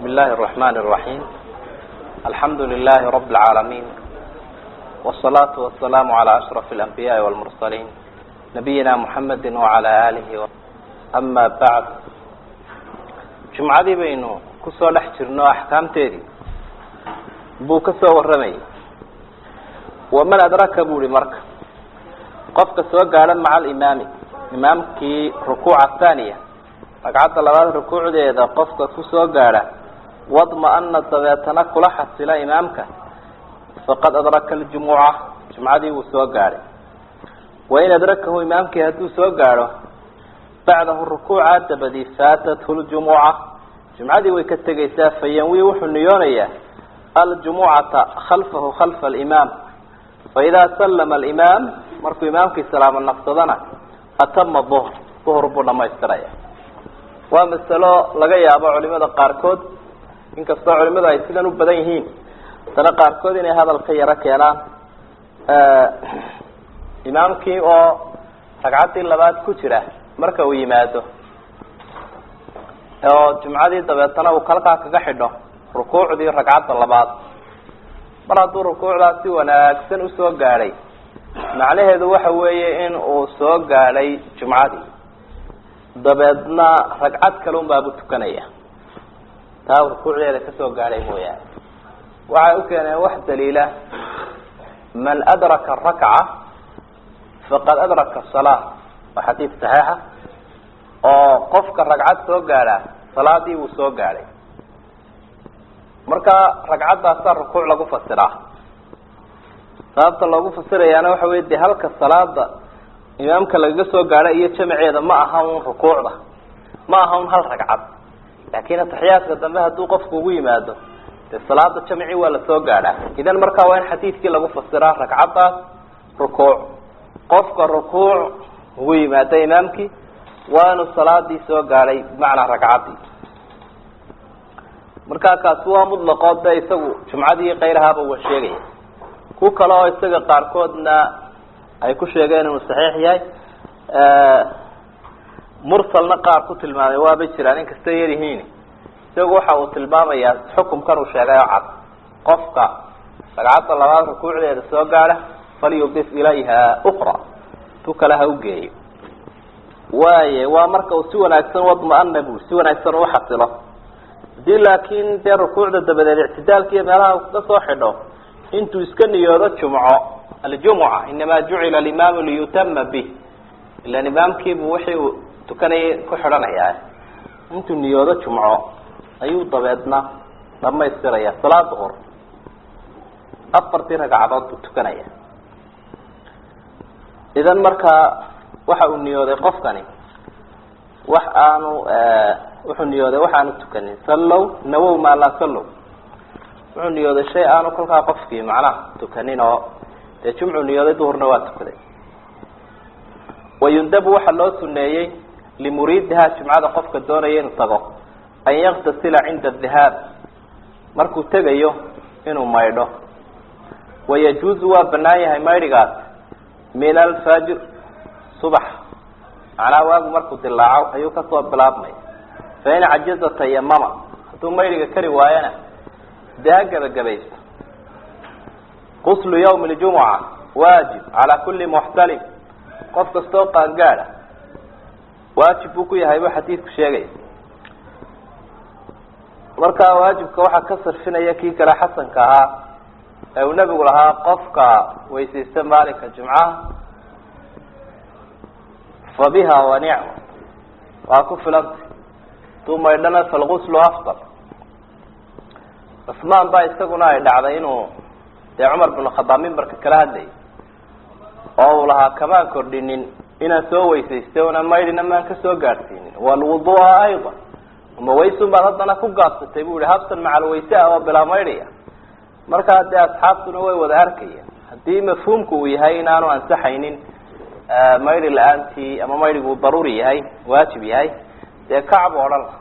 الله الرحمن الرحيم الحمد لله رب العالمين والصلاة والسلام على أشرف الأنبياء والمرسلين نبينا محمد وعلى آله و... أما بعد جمعadii baynu kusoo dhex jirno axkaamteedii buu ka soo warramayay waman adraka bu hi marka qofka soo gaadha maca alimaami imaamkii rukuuca thaniya ragcadda labaad rukuucdeeda qofka kusoo gaadha wadma-ana dabeetana kula xasila imaamka faqad adraka aljumuca jumcadii wuu soo gaadhay wain adrakahu imaamkii hadduu soo gaadho bacdahu rukuuca dabadi faatathu ljumuca jumcadii way ka tegaysaa fayanwi wuxuu niyoonayaa aljumucata khalfahu khalfa alimaam faidaa sallama alimaam markuu imaamkii salaamo naqsadana atama duhr duhr buu dhamaystiraya waa masalo laga yaabo culimada qaarkood inkastoo culimadu ay sidan u badan yihiin haddana qaarkood inay hadal ka yaro keenaan imaamkii oo ragcaddii labaad ku jira marka uu yimaado oo jumcadii dabeetana uu kalkaa kaga xidho rukuucdii ragcadda labaad mar hadduu rukuucdaa si wanaagsan usoo gaadhay macnaheedu waxa weeye in uu soo gaadhay jumcadii dabeedna ragcad kale un baabu tukanaya taa rukuucdeeda kasoo gaadhay mooyaane waxay u keeneen wax daliila man adraka rakca faqad adraka salaa waa xadiid saxiixa oo qofka ragcad soo gaadha salaadii wuu soo gaadhay marka ragcaddaasaa rukuuc lagu fasiraa sababta loogu fasirayaana waxa wey de halka salaada imaamka lagaga soo gaadho iyo jamaceeda ma aha un rukuucda ma aha un hal ragcad laakin ataxiyaadka dambe hadduu qofku ugu yimaado dee salaada jamci waa lasoo gaadhaa idan markaa waa in xadiidkii lagu fasiraa ragcaddaas rukuuc qofka rukuuc ugu yimaado imaamkii waa inuu salaadii soo gaadhay bimacnaa ragcaddii markaa kaasi waa mutlaqoo de isagu jumcadii kayrahaaba waa sheegaya ku kale oo isaga qaarkoodna ay ku sheegeen inuu saxiix yahay mursalna qaar ku tilmaamay waabay jiraan inkastay yar yihiin isagu waxa uu tilmaamayaa xukumkan uu sheegay oo cad qofka ragcadda labaad rukuucdeeda soo gaadha falyudif ilayha ukra tu kale ha ugeeyo waaye waa marka uu si wanaagsan wadma-ana bu si wanaagsan uu xasilo hadii laakin dee rukuucda dabadeed ictidaalka iyo meelaha uu kaga soo xidho intuu iska niyoodo jumco aljumuca inama jucila alimaamu liyutama bih ilan imaamkiibu wixii uu tukanayay ku xidhanayaa intuu niyoodo jumco ayuu dabeedna dhamaystiraya salaad duhur afartii ragcadood buu tukanaya idan markaa waxa uu niyooday qofkani wax aanu wuxuu niyooday wax aanu tukanin sallow nawow maa laa sallow wuxuu niyooday shay aanu kolkaa qofkii macnaha tukanin oo dee jumcu niyooday duhurna waa tukaday wayundabu waxaa loo suneeyey limuriidiha jumcada qofka doonaya inuu tago an yaktasila cinda adihaab markuu tegayo inuu maydho wayajuuzu waa banaan yahay maydhigaas min alfajr subax macnaha waagu markuu dilaaco ayuu kasoo bilaabmay fain cajaza tayamama hadduu maydhiga kari waayana dee ha gebagabaysto quslu yawmi ljumuca waajib calaa kulli muxtalim qof kastoo qaangaada waajib buu ku yahay buu xadiidku sheegaya markaa waajibka waxaa ka sarfinaya kii kale xasanka ahaa ee uu nebigu lahaa qofka weysaysta maalinka jumcaha fa biha wa nicma waa ku filantay haduu maydhana falguslu afdal cusmaan baa isaguna ay dhacday inuu dee cumar bin khadaab mimbarka kala hadlayay oo uu lahaa kamaan kordhinin inaan soo weysaystay una maydhina maan kasoo gaadhsiinin walwudua ayda ama waysun baad haddana ku gaabsatay bu ihi habsan macal wayse ah oo bilaa maydhaya markaa dee asxaabtuna way wada arkayaan haddii mafhuumku uu yahay inaanu ansaxaynin maydhi la-aantii ama maydhigu daruuri yahay waajib yahay dee kacbu odhan la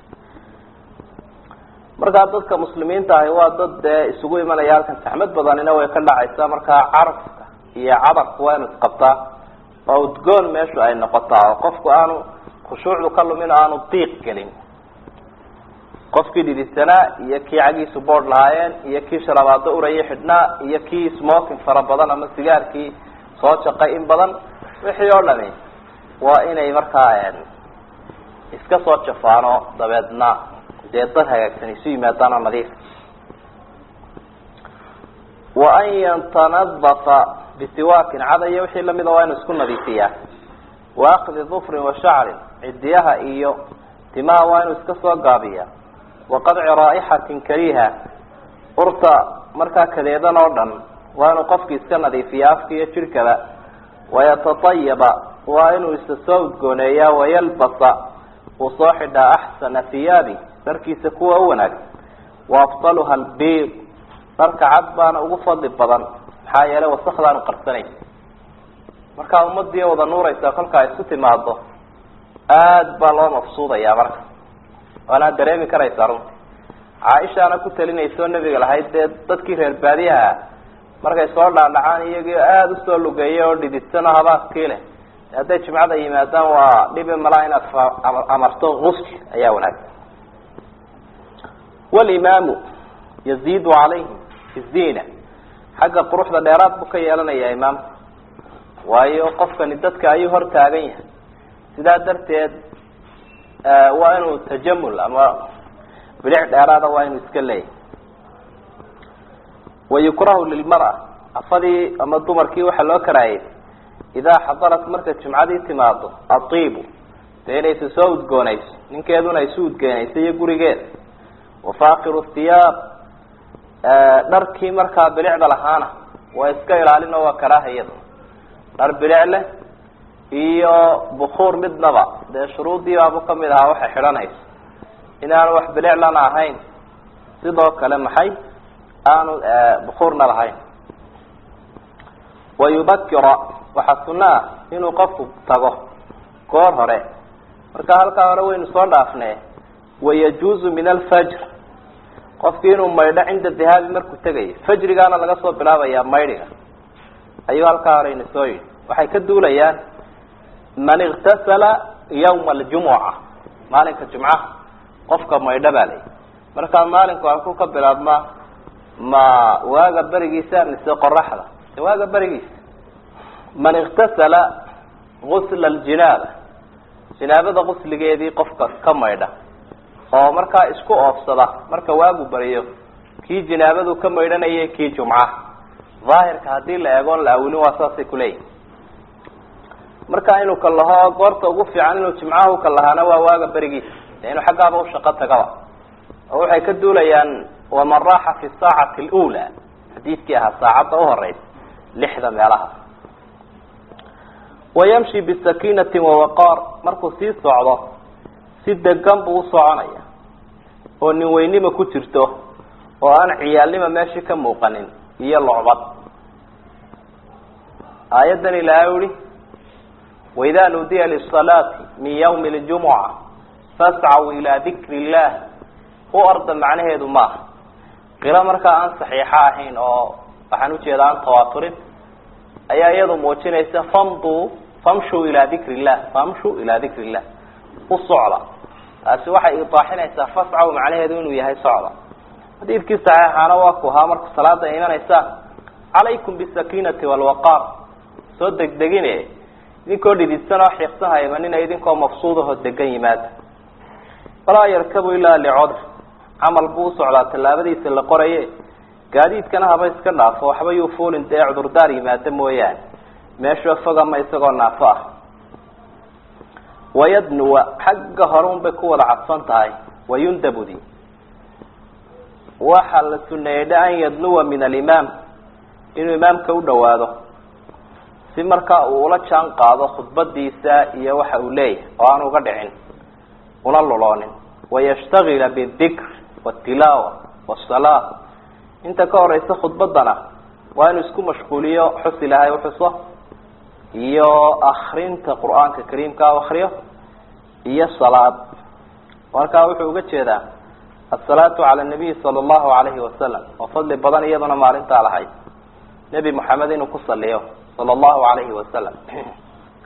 markaa dadka muslimiinta ahi waa dad dee isugu imanaya halkan saxmad badanina way ka dhacaysaa markaa carafka iyo cadarku waa inu isqabtaa oo udgoon meeshu ay noqotaa oo qofku aanu khushuucdu ka lumin oo aanu diiq gelin qofkii dhididsanaa iyo kii cagiisu boodh lahaayeen iyo kii sharabaado uraya xidhnaa iyo kii smoking fara badan ama sigaarkii soo jaqay in badan wixii oo dhami waa inay markaa iska soo jafaano dabeedna dee dad hagaagsan isu yimaadaan oo nadiif wa an yatanadafa bisiwaakin cadaya wixii lamida waa inu isku nadiifiyaa wa akdi dufrin wa shacrin cidiyaha iyo timaha waa inuu iska soo gaabiya wa qadci raa'ixatin kariha urta markaa kadeedan oo dhan waa inuu qofki iska nadiifiya afka iyo jidhkaba wayatatayaba waa inuu isa soo udgooneeyaa wayalbasa uu soo xidhaa axsana hiyaabi dharkiisa kuwa u wanaagsan wa afdaluha albiid dharka cad baana ugu fadli badan maxaa yeelay wasakdaanu qarsanayn markaa ummadii wada nuuraysaa kolka ay isu timaado aada baa loo mafsuudaya marka waanaad dareemi karaysaa runti caaishaana ku talinayso nabiga lahayd dee dadkii reer baadiyaha markay soo dhaadhacaan iyagii aada usoo lugeeya oo dhididsan oo habaaskii leh hadday jimcada yimaadaan waa dhibi malaa inaad amarto gusk ayaa wanaagsan walimaamu yaziidu calayhim fi zina xagga quruxda dheeraad buu ka yeelanayaa imaamka waayo qofkani dadka ayuu hor taagan yahay sidaa darteed waa inuu tajamul ama bilic dheeraada waa inuu iska leeyahy wayukrahu lilmara afadii ama dumarkii waxaa loo karaayay idaa xadarat markay jimcadii timaado atiibu dee inaysa soo udgoonayso ninkeeduna isu udgoonayso iyo gurigeeda wafaakiru thiyaab dharkii markaa bilicda lahaana waa iska ilaalin oo waa karaahayada dhar bilic leh iyo bukuur midnaba dee shuruudii baabu kamid ahaa waxay xidhanayso inaanu wax biliclana ahayn sidoo kale maxay aanu bukuurna lahayn wayubakira waxaa sunno ah inuu qofku tago goor hore marka halkaa hore waynu soo dhaafne wayajuuzu min alfajr qofki inuu maydho cinda dihaabi markuu tegayo fajrigaana laga soo bilaabayaa maydhiga ayuu halkaa hore ina soo yidhi waxay ka duulayaan man iktasala yawma aljumuca maalinka jumcaha qofka maydho baa layihi markaa maalinku halkuu ka bilaabmaa ma waaga berigiisa mise qoraxda waaga berigiisa man iktasala gusla aljinaaba jinaabada gusligeedii qofka ka maydha oo markaa isku oofsada marka waagu bariyo kii jinaabadu ka maydhanayay kii jumca daahirka haddii la eegoon la awilin waa saasay kuleeyihin marka inuu ka laho goorta ugu fiican inuu jimcaha u ka lahaana waa waaga berigiisa de inuu xaggaaba ushaqo tagaba oo waxay ka duulayaan waman raaxa fi saacati alula xadiidkii ahaa saacadda uhoreysa lixda meelaha wayamshi bisakiinati wawaqaar markuu sii socdo si degan buu u soconaya oo nin weynima ku jirto oo aan ciyaalnima meeshii ka muuqanin iyo locbad aayaddan ilaahay uhi waidaa nudiya lisalaati min yawmi ljumuca fascaw ilaa dikri illah u arda macnaheedu maaha qilo markaa aan saxiixo ahayn oo waxaan ujeeda aan tawaaturin ayaa iyadu muujinaysa famduu famshuu ilaa dikri illah famshuu ilaa dikri illah u socda taasi waxay idaaxinaysaa fascaw macnaheedu inuu yahay socda xadiidkii saxiixaana waa ku ahaa marka salaada ay imanaysaan calaykum bisakiinati walwaqaar soo degdegine idinkoo dhididsan oo xiiqsan haymanina idinkoo mafsuudaho degan yimaada walaa yarkabu ilaa licodr camal buu usocdaa tallaabadiisa la qoraye gaadiidkana haba iska dhaafo waxba yuu fuulin dee cudurdaar yimaada mooyaane meeshoo fog ama isagoo naafo ah wayadnuwa xagga hore un bay ku wada cadfan tahay wayundabudi waxaa la suneeyey an yadnuwa min alimaam inuu imaamka u dhawaado si markaa uu ula jaan qaado khudbadiisa iyo waxa uu leeyahay oo aan uga dhicin una luloonin wayashtagila bidikr watilaawa wasalaa inta ka horeysa khudbadana waa inuu isku mashquuliyo xus ilaahay uxuso iyo akrinta qur-aanka kariimka u akriyo iyo salaad markaa wuxuu uga jeedaa asalaatu cala nabiyi sala allahu alayhi wasalam oo fadli badan iyaduna maalintaa lahayd nebi moxamed inuu ku saliyo sala allahu alayhi wasalam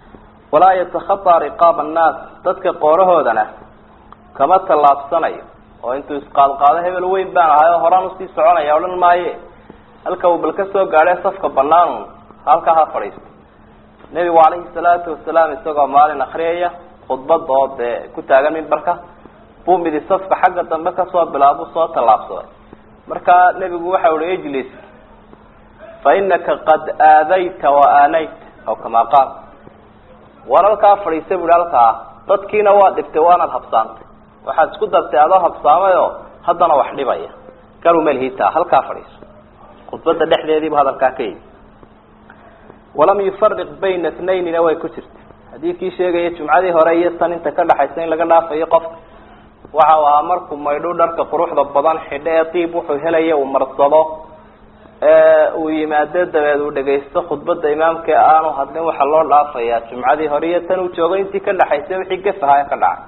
walaa yatakhataa riqaaba annaas dadka qoorahoodana kama tallaabsanayo oo intuu isqaadqaado hebel weyn baan ahay oo horaan usii soconaya odhan maaye halka uu bal ka soo gaadhay safka banaanun halkaa ha fadhiisto nebigu calayhi salaatu wasalaam isagoo maalin akriyaya khudbad oo dee ku taagan mimbarka buu midi safka xagga dambe kasoo bilaabu soo tallaabsaday markaa nebigu waxa uhi ijlis fa inaka qad aadayta wa aanayta aw kamaa qaal waan halkaa fadhiisa buhi halkaa dadkiina waa dhibtay waanaad habsaantay waxaad isku dartay adoo habsaamay oo haddana wax dhibaya garumelhita halkaa fadhiiso khudbadda dhexdeediibu hadalkaa ka yimi walam yufariq bayna tnaynina way ku jirta xadiidkii sheegaya jumcadii hore iyo tan inta ka dhaxaysa in laga dhaafayo qofka waxa uu ahaa markuu maydho dharka quruxda badan xidho ee diib wuxuu helaya uu marsado uu yimaado dabeed uu dhagaysto khudbada imaamka ee aanu hadlin waxaa loo dhaafayaa jumcadii hore iyo tan uu joogo intii ka dhaxaysa wixii gafahaa ka dhacay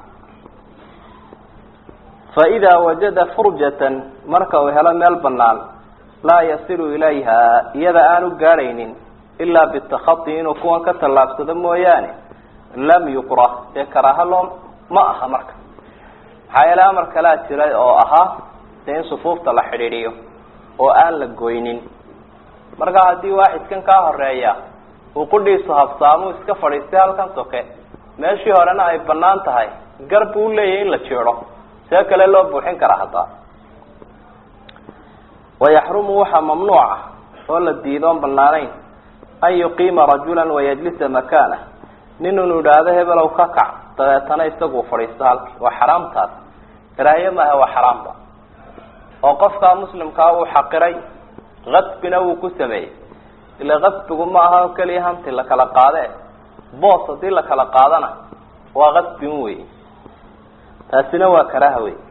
fa idaa wajada furjatan marka uu helo meel banaan laa yasilu ilayha iyada aanu gaadhaynin ilaa bitakati inuu kuwan ka tallaabsado mooyaane lam yukrah dee karaaha loo ma aha marka maxaa yeele amar kalaa jiray oo ahaa dee in sufuufta la xidhiidhiyo oo aan la goynin marka haddii waaxidkan kaa horeeya uu qudhiisu habsaamuu iska fadhiistay halkan soke meeshii horena ay banaan tahay gar buu uleeyahay in la jeedo see kale loo buuxin karaa haddaa wayaxrumu waxaa mamnuuca oo la diidoon banaanayn an yuqiima rajula wayajlisa makaana nin inuu idhaahdo hebelow ka kac dabeetana isagu fadhiisto halki waa xaraamtaas karaahiye maaha waa xaraamba oo qofkaa muslimkaa uu xaqiray kasbina wuu ku sameeyey ila kasbigu ma aha o keliya hanti la kala qaade boos haddii la kala qaadana waa kasbin wey taasina waa karaaha wey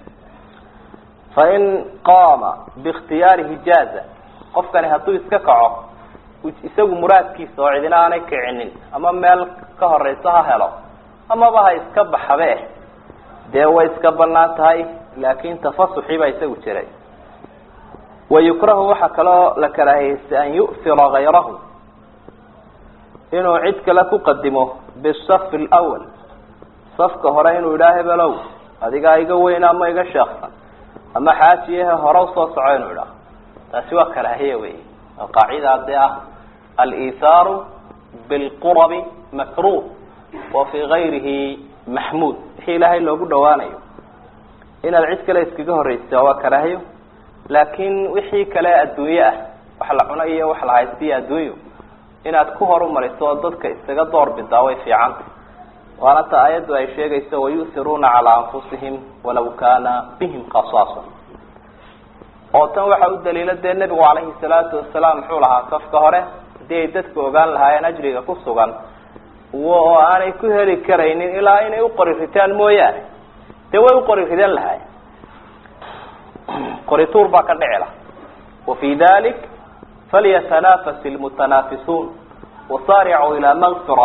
fain qaama biikhtiyaarihi jaaza qofkani hadduu iska kaco isagu muraadkiisa oo cidina aanay kicinin ama meel ka horeysa ha helo amaba ha iska baxabe dee way iska banaan tahay laakin tafasuxii baa isagu jiray wayukrahu waxaa kaloo la karaahiyeysta an yu'fira gayrahu inuu cid kale ku qadimo bisafi lwal safka hore inuu idhaa hebelow adigaa iga weyn ama iga sheeksan ama xaajiyahe hore usoo soco inuu idhaa taasi waa karaahiya wey oo qaacida dee ah aliithaaru bilqurabi makruh wa fii gayrihi maxmuud wixii ilaahay loogu dhawaanayo inaad cid kale iskaga horreysa waa karaahiyo laakin wixii kale adduunye ah wax la cuno iyo wax la haystiyo adduunyo inaad ku horumariso oo dadka isaga door bidaa way fiicanta waana ta aayaddu ay sheegayso wayu'hiruuna calaa anfusihim walaw kaana bihim khasaasa oo tan waxa u daliila dee nebigu calayhi salaatu wasalaam muxuu lahaa safka hore haddii ay dadku ogaan lahaayeen ajriga ku sugan oo aanay ku heli karaynin ilaa inay uqori ritaan mooyaane dee way uqori ridan lahaayeen qorituur baa ka dhici laha wafi dalik falyatanafas ilmutanaafisuun wasaaricuu ilaa makfira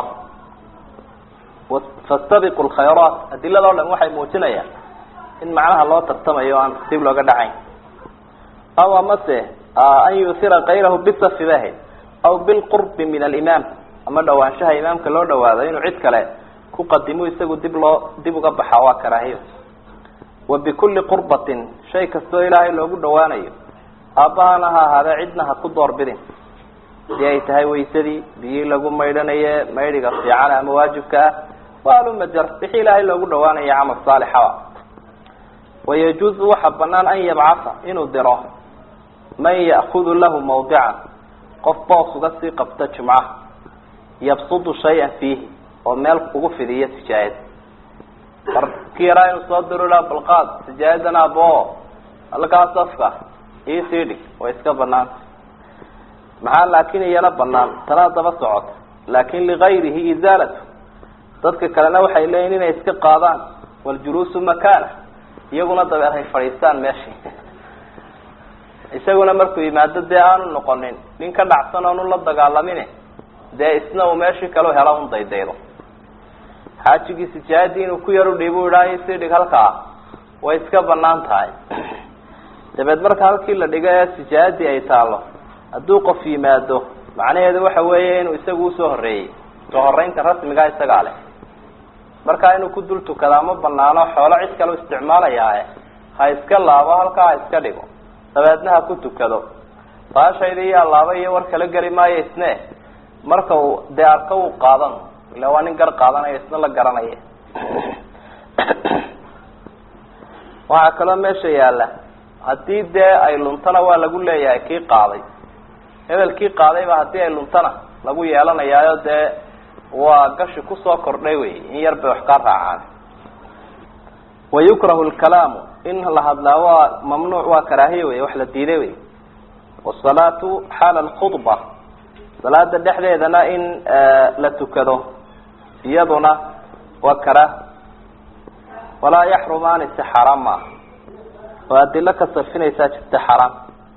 fastabiqu lkhayraat adilada o dhan waxay muujinayaan in macnaha loo tartamayo o aan dib looga dhacayn aw amase an yuhira kayrahu bisafi bahayd aw bilqurbi min alimaam ama dhawaanshaha imaamka loo dhawaado inuu cid kale ku qadimo isagu dib loo dib uga baxa waa karaahiyo wa bikulli qurbatin shay kastoo ilaahay loogu dhawaanayo aabbahana ha ahaadee cidna ha ku doorbidin hadii ay tahay waysadii biyii lagu maydhanaye maydhiga fiican ama waajibka ah waa alumajar wixii ilaahay loogu dhawaanaya camal saalixaba wayajuuzu waxaa banaan an yabcatha inuu diro man ya'kudu lahu mawdican qof boos uga sii qabta jumcaha yabsudu shay-an fiihi oo meel ugu fidiyo sijaayad mar ki yaraa inuu soo diro la balqaad sijaayadan abo halkaa safka iisii dhig way iska banaanta maxaa laakin iyana banaan tanaa daba socota laakin ligayrihi izaalatu dadka kalena waxay leeyihin inay iska qaadaan waljuluusu makana iyaguna dabeed hay fadhiistaan meeshii isaguna markuu yimaado dee aanu noqonin nin ka dhacsan oonu la dagaalamin dee isna uu meeshii kale helo un daydaydo xaajigii sijaayadii inuu ku yar udhiibu idhaa isii dhig halkaa way iska banaan tahay dabeed marka halkii la dhigo ee sijaayadii ay taalo hadduu qof yimaado macnaheedu waxa weeye inuu isagu usoo horreeyey soo horeynta rasmigaa isagaa leh markaa inuu ku dul tukadaa ma banaano xoolo cid kale u isticmaalayaa ha iska laabo halkaa ha iska dhigo dabeedna ha ku tukado baashayda iyo allaaba iyo war kala geli maayo isne marka uu dee arko uu qaadan ila waa nin gar qaadanaya isna la garanaya waxaa kaloo meesha yaalla haddii dee ay luntana waa lagu leeyahay kii qaaday hebelkii qaadayba haddii ay luntana lagu yeelanayaayo dee waa gashi kusoo kordhay wey in yar bay wax kaa raacaan wayukrahu lkalaamu in la hadlaa waa mamnuuc waa karaahiye wey wax la diiday wey wasalaatu xaala alkhudba salaada dhexdeedana in la tukado iyaduna waa karaah walaa yaxrumaani si xaaraam maaha oo adilo ka sarfinaysaa jirta xaraam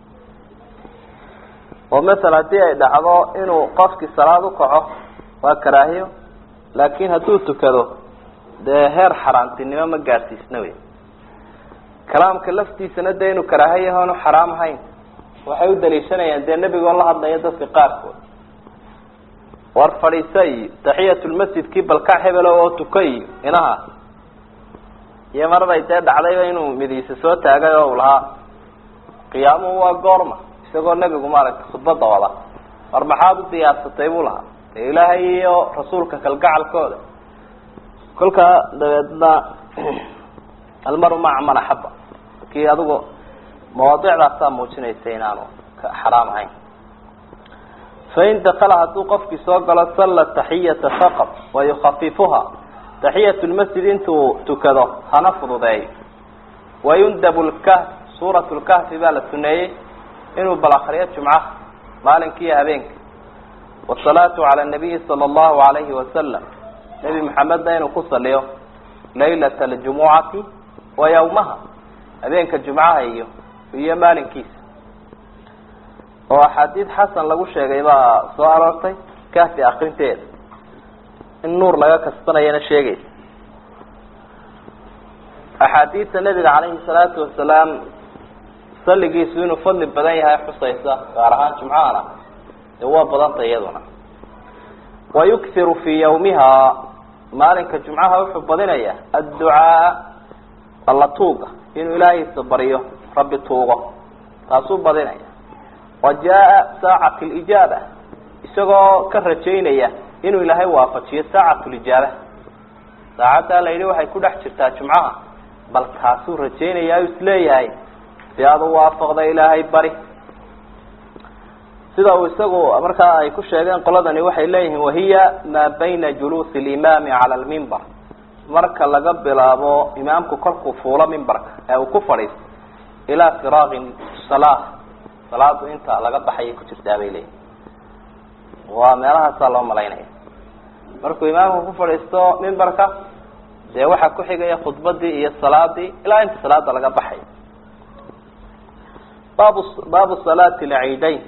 oo masala haddii ay dhacdo inuu qofkii salaad u kaco waa karaahiyo laakin hadduu tukado dee heer xaaraantinimo ma gaadsiisna wey kalaamka laftiisana dee inuu karaaha yahoonu xaraam ahayn waxay u daliishanayaan dee nebigoo la hadlaya dadka qaarkood war fadhiisa iyo taxiyatulmasjidkii balkac hebelo oo tuka iyo inaha iyo maraday dee dhacdayba inuu midiisa soo taagay oo u lahaa qiyaamuhu waa goorma isagoo nebigu maaragtay khudbada wada war maxaad u diyaarsatay buu lahaa dee ilaahay iyo rasuulka kalgacalkooda kolkaa dabeedna almaru maca man axaba kii adigu mawaadicdaasaa muujinaysa inaanu xaraam ahayn fain dakala hadduu qofkii soo galo salla taxiyata faqad wayukafifuha taxiyat lmasjid intuu tukado hana fududeeyo wayundabu lkahf suurat lkahfi baa la suneeyey inuu bal akriyo jumcaha maalinkiiyo habeenka wasalaatu cala nabiyi sala allahu alayhi wasalam nebi maxamedna inuu ku saliyo laylata aljumucati wa yawmaha habeenka jumcaha iyo iyo maalinkiisa oo axaadiid xasan lagu sheegay baa soo aroortay kahfi akrinteeda in nuur laga kasbanayana sheegaysa axaadiidta nebiga calayhi salaatu wasalaam salligiisu inuu fadli badan yahay xusaysa gaar ahaan jumcahana dee waa badanta iyaduna wayukhiru fii yawmiha maalinka jumcaha wuxuu badinaya adducaa alla tuuga inuu ilaahiisa baryo rabbi tuugo taasuu badinaya wa jaa saacat lijaaba isagoo ka rajaynaya inuu ilaahay waafajiyo saacat lijaaba saacaddaa la yidhi waxay ku dhex jirtaa jumcaha bal kaasuu rajaynaya u isleeyahay si aad u waafaqda ilaahay bari sida uu isagu markaa ay ku sheegeen qoladani waxay leeyihiin wahiya maa bayna juluusi alimaami cala almimbar marka laga bilaabo imaamku kolkuu fuulo mimbarka ee uu ku fadhiisto ilaa firaaqi salaa salaadu inta laga baxayay ku jirtaa bay leeyihin waa meelahaasaa loo malaynaya markuu imaamku ku fadhiisto mimbarka dee waxaa ku xigaya khudbadii iyo salaadii ilaa inta salaada laga baxay baabu baabu salaati lciidayn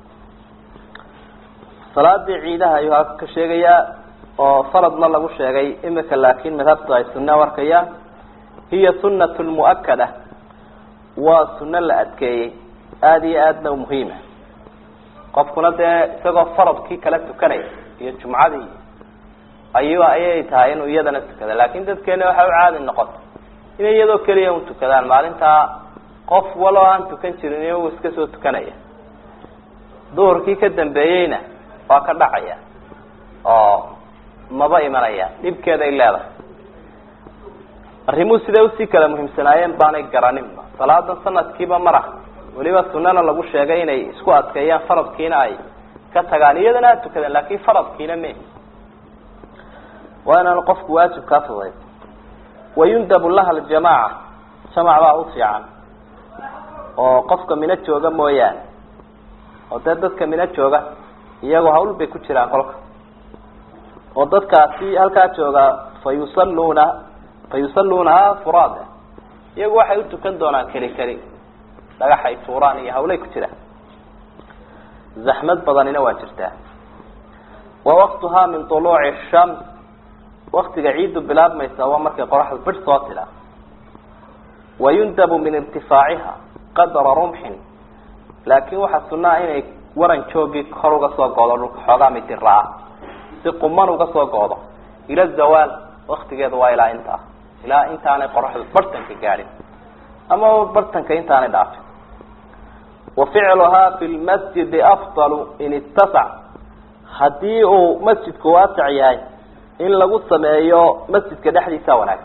salaadii ciidaha ayuu halka ka sheegayaa oo faradna lagu sheegay imika laakin madhabtu ay sunna warkayaan hiya sunat muakada waa suno la adkeeyey aada iyo aadna muhiima qofkuna dee isagoo faradkii kala tukanaya iyo jumcadii ayu ayay tahay inuu iyadana tukada lakin dadkeena waxay u caadi noqota inay iyadoo keliya un tukadaan maalintaa qof waloo aan tukan jirin iyagu iska soo tukanaya duhurkii ka dambeeyeyna waa ka dhacaya oo maba imanaya dhibkeeday leedahay arrimuhu siday usii kala muhiimsanaayeen baanay garaninba salaadan sanadkiiba mara weliba sunana lagu sheegay inay isku adkeeyaan faradkiina ay ka tagaan iyadana aad tukadaan lakin faradkiina me waa inaanu qofku waajib kaa fudayd wayundabu laha aljamaaca jamac baa u fiican oo qofka mino jooga mooyaane oo dee dadka mino jooga iyagoo hawl bay ku jiraan kolka oo dadkaasi halkaa jooga fa yusalluuna fa yusalluunaha furaada iyagu waxay u tukan doonaan keli keli dhagaxay tuuraan iyo hawlay ku jiraan zaxmad badanina waa jirtaa wa waqtuhaa min tuluuci shams waktiga ciiddu bilaabmaysa waa markay qoraxda bir soo tidha wayundabu min irtifaaciha qadra rumxin laakin waxaa sunaa inay waran joogii kor uga soo goodo dhulka xoogaa midiraa si quman uga soo goodo ila zawaal waktigeedu waa ilaa intaa ilaa intaanay qoraxdu bartanka gaadhin ama bartanka intaanay dhaafin wa ficluhaa fi lmasjidi afdalu in ittasac haddii uu masjidku waasac yahay in lagu sameeyo masjidka dhexdiisa wanaagsan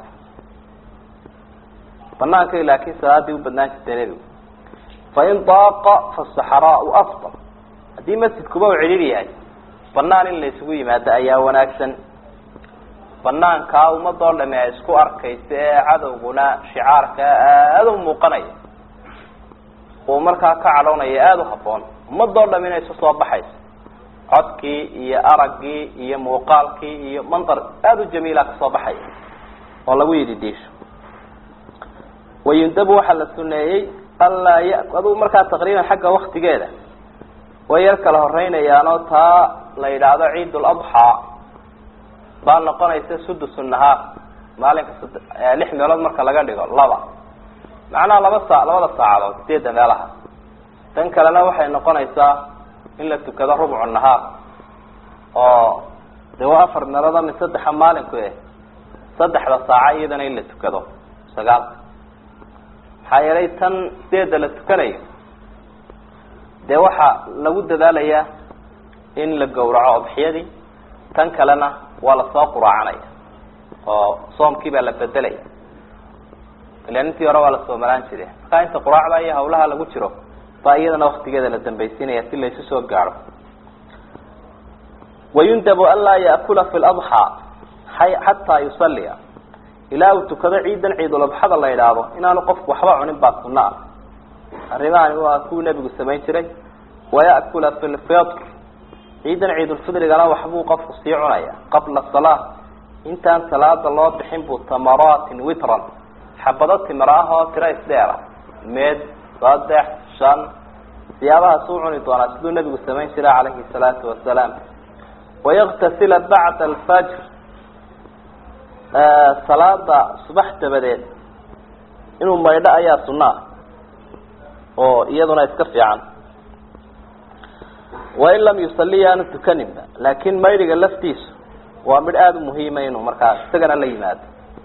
banaankay laakiin salaadii u badnaan jirtay nebigu fain daaqa fasaxraau afdal haddii masjidkuba uu cidhiir yahay banaan in la isugu yimaado ayaa wanaagsan banaankaa ummadoo dhami ay isku arkaysa ee cadowguna shicaarka aada u muuqanaya uu markaa ka cadhownaya aada u haboon ummadoo dham inay isu soo baxayso codkii iyo araggii iyo muuqaalkii iyo mandar aada u jamiila kasoo baxaya oo lagu yidhi diisho wayundabu waxaa la suneeyey anlaa ya aduu markaa taqriiban xagga waktigeeda way yar kala horeynayaanoo taa la yidhaahdo ciid ladxaa baa noqonaysa sudus nahaar maalinka lix meelood marka laga dhigo laba macnaha laba saa labada saacadood sideedda meelaha tan kalena waxay noqonaysaa in la tukado rubcu nahaar oo de waa afar meelood ama saddexa maalinku eh saddexda saaca iyadana in la tukado sagaalka maxaa yeelay tan sideedda la tukanayo dee waxaa lagu dadaalayaa in la gawraco odxiyadii tan kalena waa lasoo quraacanaya oo soomkii baa la bedelaya ilan intii hore waa la soomalaan jire markaa inta quraacda iyo hawlaha lagu jiro baa iyadana waktigeeda la dambaysiinaya si laysu soo gaadho wayundabu an laa yaakula fi ladxaa xataa yusalliya ilaa uu tukado ciidan ciidulabxada la yidhaahdo inaanu qofku waxba cunin baa sunno ah arrimahani waa kuwii nebigu samayn jiray waya'kula fi lfitr ciidan ciidulfidrigana waxbuu qofku sii cunaya qabla salaa intaan salaada loo bixin buu tamaraatin witran xabado timir ah oo tiro isdheera meed saddex shan siyaabahaas u cuni doonaa siduu nebigu samayn jiray calayhi salaatu wasalaam wayaktasila bacda alfajr salaada subax dabadeed inuu maydho ayaa sunno ah oo iyaduna iska fiican wain lam yusalli yaanu tukaninba laakin maydhiga laftiisu waa midh aada u muhiima inuu markaa isagana la yimaado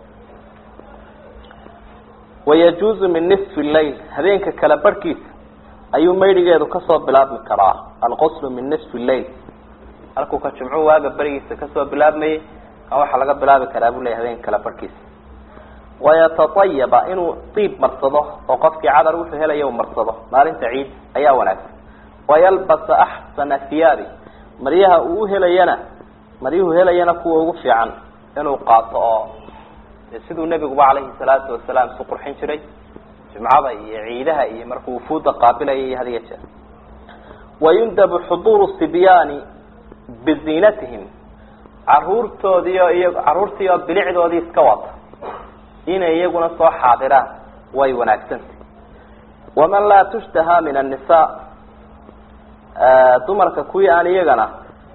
wayajuuzu min nisfi llail habeenka kala barhkiisa ayuu maydhigeedu kasoo bilaabmi karaa alquslu min nisfi llail halkuu ka jumcu waaga berigiisa kasoo bilaabmayay kan waxaa laga bilaabi karaa buu leya habeenka kala barhkiisa wayataayaba inuu diib marsado oo qofkii cadar wuxuu helaya u marsado maalinta ciid ayaa wanaagsan wayalbasa axsana hiyaabi maryaha uu uhelayana maryuhu helayana kuwa ugu fiican inuu qaato oo siduu nebiguba calayhi salaatu wasalaam isu qurxin jiray jumcada iyo ciidaha iyo markuu wufuuda qaabilaya iyo hadiya jeer wayundabu xuduuru sibyaani biziinatihim caruurtoodiio iyo caruurtii oo bilicdoodii iska wata inay iyaguna soo xaadiraan way wanaagsantah waman laa tushtaha min annisa dumarka kuwii aan iyagana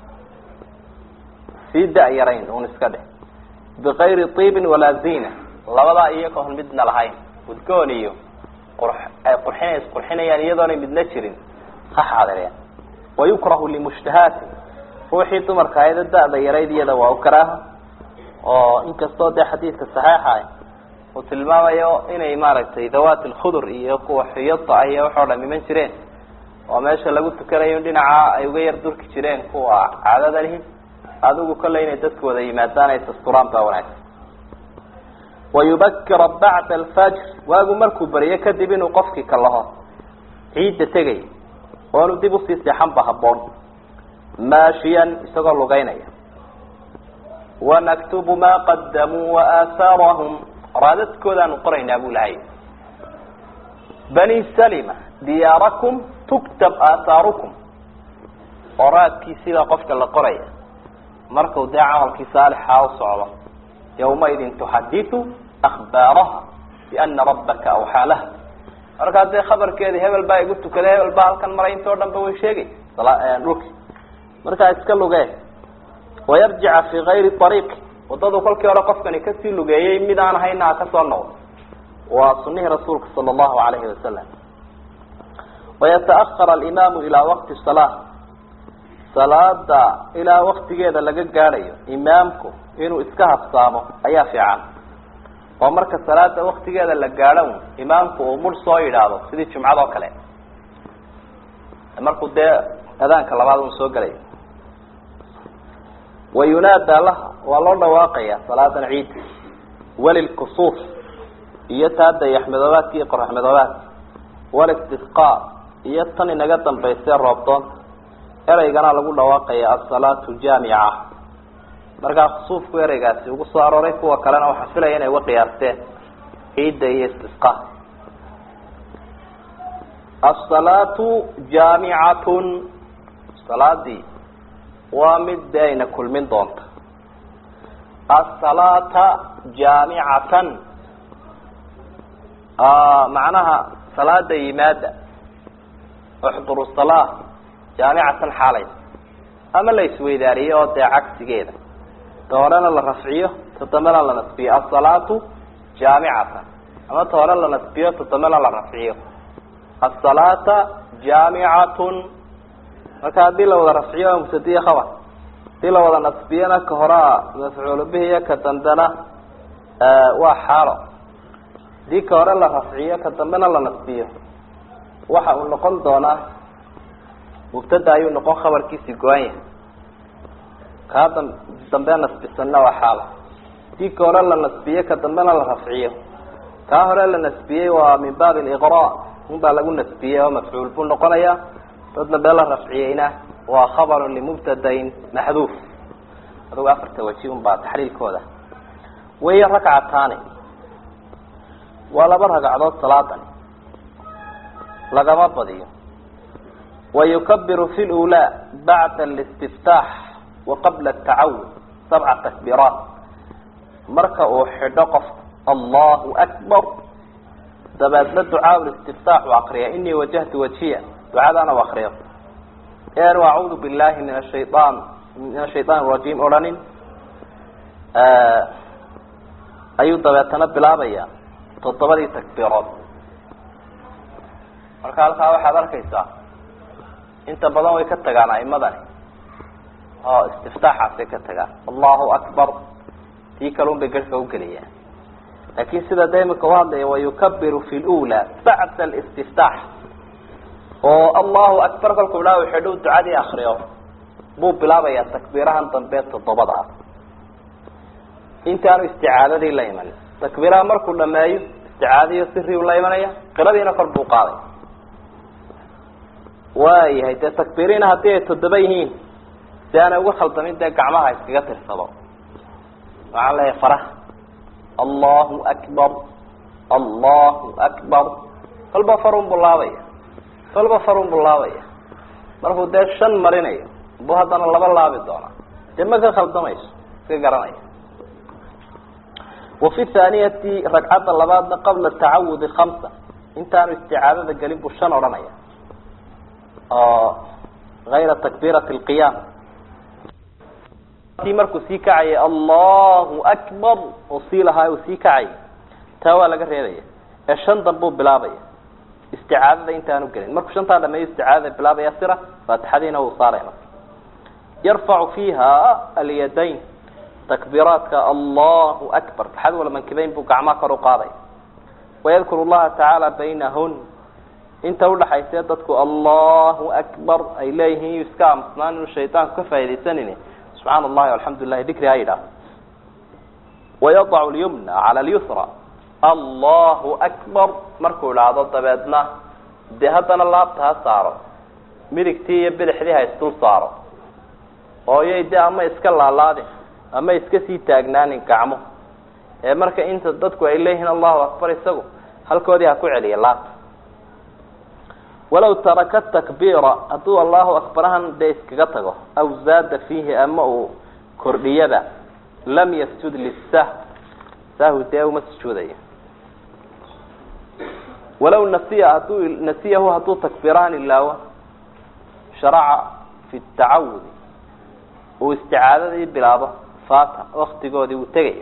sii da-yarayn un iska dheh bikayri tiibin walaa zina labadaa iyagoon midna lahayn udgoon iyo qur ay qurxina isqurxinayaan iyadoonay midna jirin ha xaadireen wayukrahu limushtahaati ruuxii dumarka ayada da-da yarayd iyada waa u karaaha oo inkastoo dee xadiidka saxiixa uu tilmaamayo inay maaragtay dawaat alkhudur iyo kuwa xuyada ah iyo waxoo dham iman jireen oo meesha lagu tukanayo dhinaca ay uga yar durki jireen kuwa caadada lihi adigu kolley inay dadku wada yimaadaan ay dasturaan baa wanaagsan wayubakira bacda alfajr waagu markuu beriyo kadib inuu qofkii ka laho ciidda tegay oonu dib usii seexan ba haboon maashiyan isagoo lugeynaya wanaktubu ma qadamuu waaathaarahum raadadkoodaanu qoraynaa buu lahay bani salima diyaarakum tuktab aathaarukum oo raadkiisiibaa qofka la qoraya markuu dee camalkii saalixa u socdo yawmaidin tuxaditu akhbaaraha biana rabbaka awxaa laha markaa dee khabarkeedii hebel baa igu tukaday hebel baa halkan maray intoo dhan ba way sheegay dhulki markaa iska lugee wayarjica fi kayri ariiqi wadadu kolkii hore qofkani kasii lugeeyey mid aan hayna ha kasoo noqdo waa sunihii rasuulka sala allahu alayhi wasalam wayataahar alimaamu ilaa waqti salaa salaada ilaa waktigeeda laga gaadhayo imaamku inuu iska habsaamo ayaa fiican oo marka salaada waktigeeda la gaadho imaamku uu mur soo yidhaahdo sidii jumcad oo kale markuu dee adaanka labaad un soo gelay wayunaada laha waa loo dhawaaqaya salaadan ciid walilkusuuf iyo taa dayaxmadoobaadka iyo qoraxmadoobaadka walistisqaa iyo tan inaga dambaysee roobdoonta ereygana lagu dhawaaqaya asalaatu jaamica markaa khusuufku ereygaasi ugu soo arooray kuwa kalena waxaa filaya inay uga qiyaasteen ciidda iyo istisqa asalaatu jaamicatun salaadii waa mid de ayna kulmin doonta asalaata jaamicatan macnaha salaada yimaada uxduru salaa jaamicatan xaalay ama la isweydaariyo oo dee cagsigeeda ta horena la rafciyo ta dambena la nasbiyo asalaatu jaamicatan ama ta hore la nasbiyo ta dambena la rafciyo asalaata jaamicatun marka haddii la wada rafciyo waa mubtadiye khabar hadii la wada nasbiyana ka horaa mafcuulu bihiyo ka dambena waa xaalo hadii ka hore la rafciyo ka dambena la nasbiyo waxa uu noqon doonaa mubtada ayuu noqon khabarkiisi go-an yahay kaa da dambe nasbisanna waa xaalo hadii ka hore la nasbiyo ka dambena la rafciyo kaa hore la nasbiyey waa min baabi liqra un baa lagu nasbiyey oo mafcuul buu noqonaya dad dambe la rafciyeyna waa khabarun limubtadain maxduuf adugu afarta waji un baa taxliilkooda waiyo rakcataani waa laba ragcadood salaadan lagama badiyo wayukabiru fi lulaa bacda alistiftaax wa qabla atacawud sabca takbiiraat marka uu xidho qof allahu akbar dabeedna ducaa listiftaax u akriya inii wajahtu wajiya ducadana u akriyo eanu acuudu billahi min ashayaan min ashaytaan rajiim odhanin ayuu dabeetana bilaabaya toddobadii takbiirood marka halkaa waxaad arkaysaa inta badan way ka tagaan aimadani oo istiftaaxaasay ka tagaan allahu akbar tii kalun bay garhka ugeliyaan laakin sida da imika uhadlaya wayukabiru fi lula bacda alistiftaax oo allahu akbar kolkuu dhaa xidhow ducadii akriyo buu bilaabayaa takbiirahan dambe toddobada ah intaanu isticaadadii la imanin takbiiraha markuu dhameeyo isticaadaiyo siriu la imanaya qiradiina kor buu qaaday waayahay dee takbiiriina haddii ay toddoba yihiin si aanay uga khaldamin dee gacmaha iskaga tirsado waxaan leeyahay faraha allahu akbar allahu akbar kolba farun buu laabaya kolba farun buu laabaya markuu dee shan marinayo buu haddana laba laabi doonaa dee ma ka khaldamayso iska garanaya wa fi thaaniyati ragcadda labaadna qabla tacawudi khamsa intaanu isticaadada gelin buu shan odhanaya oo ayra takbiirati lqiyaam tii markuu sii kacayay allahu akbar oo sii lahaa uu sii kacayay taa waa laga reebaya ee shan danbuu bilaabaya isticaadada intaanu gelin markuu shantaa dhameeyo isticaadada bilaabaya sira faatixadiina uu saaraya marka yarfacu fiiha alyadayn takbiiraadka allahu akbar taxad wala mankibayn buu gacmaha kor u qaaday wayadkuru llaha tacaala baynahun inta udhaxayse dadku allahu akbar ay leeyihiin yu iska aamusnaan inuu shaydaanku ka faa'idaysanin subxaan allahi alxamdu lilahi dikri ha yidhaah wayadacu lyumna cala lyusra allahu akbar markuu idhaahdo dabeedna dee haddana laabta ha saaro midigtii iyo bidixdii ha isdul saaro ooyay de ama iska laalaadin ama iska sii taagnaanin gacmo ee marka inta dadku ay leeyihiin allahu akbar isagu halkoodii ha ku celiya laabta walaw taraka takbiira hadduu allahu akbarahan dee iskaga tago aw zaada fiihi ama uu kordhiyaba lam yasjud lisah sahwi dee uma sujuudayo walaw nasiya hadduu nasiyahu hadduu takbiirahan ilaawo sharaca fi tacawudi uu isticaadadii bilaabo fata waktigoodii wuu tegaya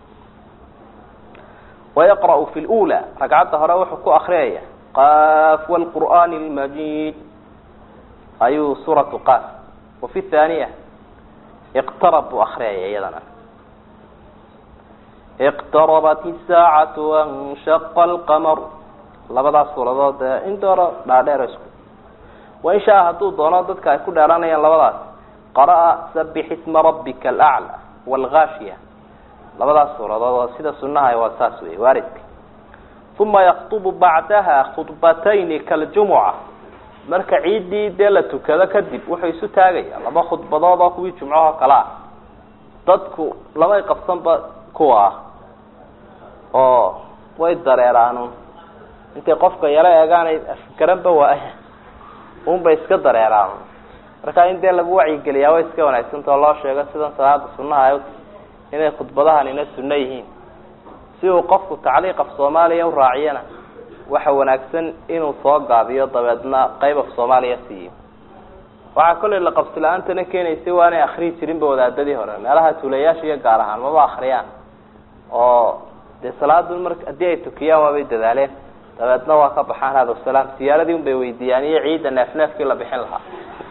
wayaqra'u fi lula ragcadda hore wuxuu ku akriyaya qaf wlqur'ani lmajid ayuu suuratu qaf wafi thaniya iqtarab buu akriyaya iyadana iqtarabat isaacatu wanshaqa alqamar labadaas suuradood ee indooro dhaadheer isku wain shaa hadduu doono dadka ay ku dheeranayaan labadaas qara'a sabix isma rabbika alaclى wاlgaashiya labadaas suuradood oo sida sunaha waa saas wey waaridka uma yaktubu bacdaha khudbatayni kaljumuca marka ciiddii dee la tukado kadib wuxuu isu taagaya laba khudbadood oo kuwii jumcahoo kale ah dadku labay qabsanba kuwa ah oo way dareeraanu intay qofka yaro eegaanay afgaranba waaya unbay iska dareeraan marka in dee lagu wacyigeliyaa way iska wanaagsantao loo sheego sidan salaada sunaha ay inay khudbadahanina sunno yihiin si uu qofku tacliiq af soomaaliya u raaciyana waxa wanaagsan inuu soo gaabiyo dabeedna qayb af soomaaliya siiyo waxaa kollay la qabsi la-aantana keenaysa waa inay akriyi jirinba wadaadadii hore meelaha tuulayaasha iyo gaar ahaan maba akriyaan oo dee salaadu mar haddii ay tukiyaan waabay dadaaleen dabeedna waa ka baxaan hada salaam siyaaradii un bay weydiiyaan iyo ciidda neef neefkii la bixin lahaa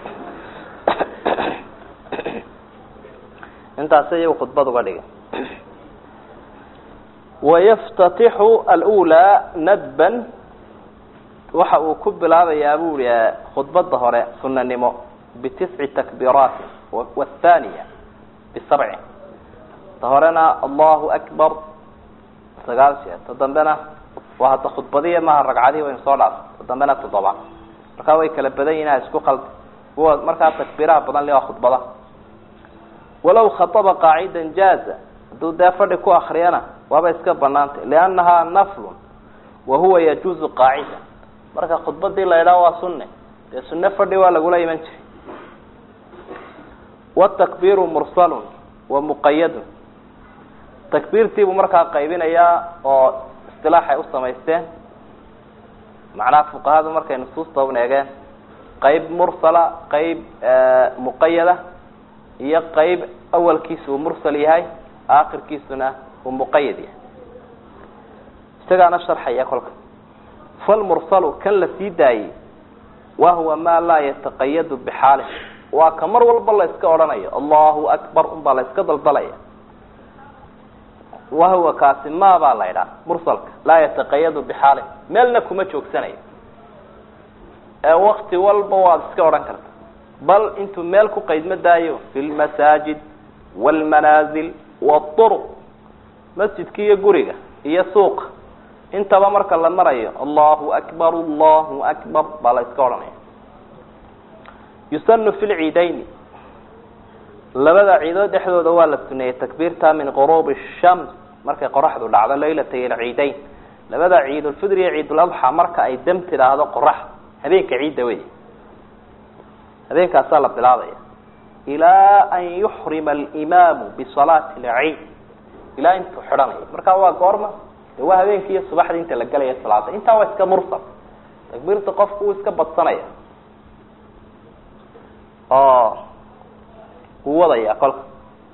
intaas iyagu khudbad uga dhigay wayaftatixu alulaa nadban waxa uu ku bilaabayaa bu i khudbada hore sunanimo bitisci takbiiraati wathaniya bisabci ta horena allahu akbar sagaal jeer ta dambena waa hadda khudbadiya maha ragcadihi waynu soo dhaaf ta dambena toddoba markaa way kala badan yihin ha isku qalbi kuwa markaa takbiiraha badan le waa khudbada walaw khaطba qaacida jaaza hadduu dee fadhi ku akriyana waaba iska banaantay liannahaa naflun wa huwa yajuuzu qaacida marka khudbadii la idhaha waa sunne dee sunne fadhi waa lagula iman jiray watakbiiru mursalun wa muqayadun takbiirtiibuu markaa qaybinayaa oo istilaaxay u samaysteen macnaha fuqahadu markay nusuusta un eegeen qayb mursala qayb muqayada iyo qayb awalkiisa uu mursal yahay aakhirkiisuna uu muqayad yahay isagaana sharxaya kolka falmursalu kan la sii daayey wa huwa maa laa yataqayadu bixaalih waa ka mar walba la iska odhanayo allahu akbar unbaa la iska daldalaya wahuwa kaasi ma baa la idhaha mursalka laa yataqayadu bixaalih meelna kuma joogsanayo ee wakti walba waad iska odhan karta bal intuu meel ku qaydma daayo fi lmasaajid wاlmanaazil wاطuruq masjidka iyo guriga iyo suuqa intaba marka la marayo allahu akbar allahu akbar baa la iska odhanaya yusanu fi lciidayni labada ciidood dhexdooda waa la suneeyey takbiirta min qurubi shams markay qoraxdu dhacdo laylatay alciidayn labada ciidulfidr iyo ciiduladxa marka ay dam tidhaahdo qoraxda habeenka ciidda wey habeenkaasaa la bilaabaya ilaa an yuxrima alimaamu bisalaati alciid ilaa intuu xidhanayo markaa waa goorma de waa habeenkii iyo subaxdii inta la gelaya salaada intaa waa iska mursal takbiirta qofku uu iska badsanaya oo uu wadaya kolka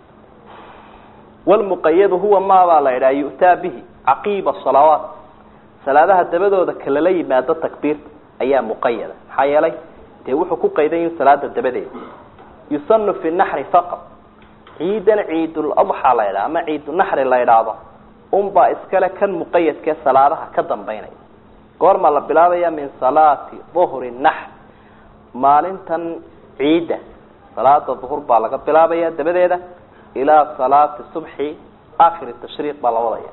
wlmuqayadu huwa maabaa la idhaha yu'taa bihi caqiiba salawaat salaadaha dabadooda kalala yimaado takbiirta ayaa muqayada maxaa yeelay dee wuxuu ku qaydan yahi salaada dabadeeda yusanu fi naxri faqad ciidan ciiduladxa la ydhaha ama ciidunaxri la idhaahdo unbaa iskale kan muqayadkee salaadaha ka dambaynaya goormaa la bilaabaya min salaati duhri naxr maalintan ciidda salaada duhur baa laga bilaabaya dabadeeda ilaa salaati subxi akhir tashriiq baa la wadaya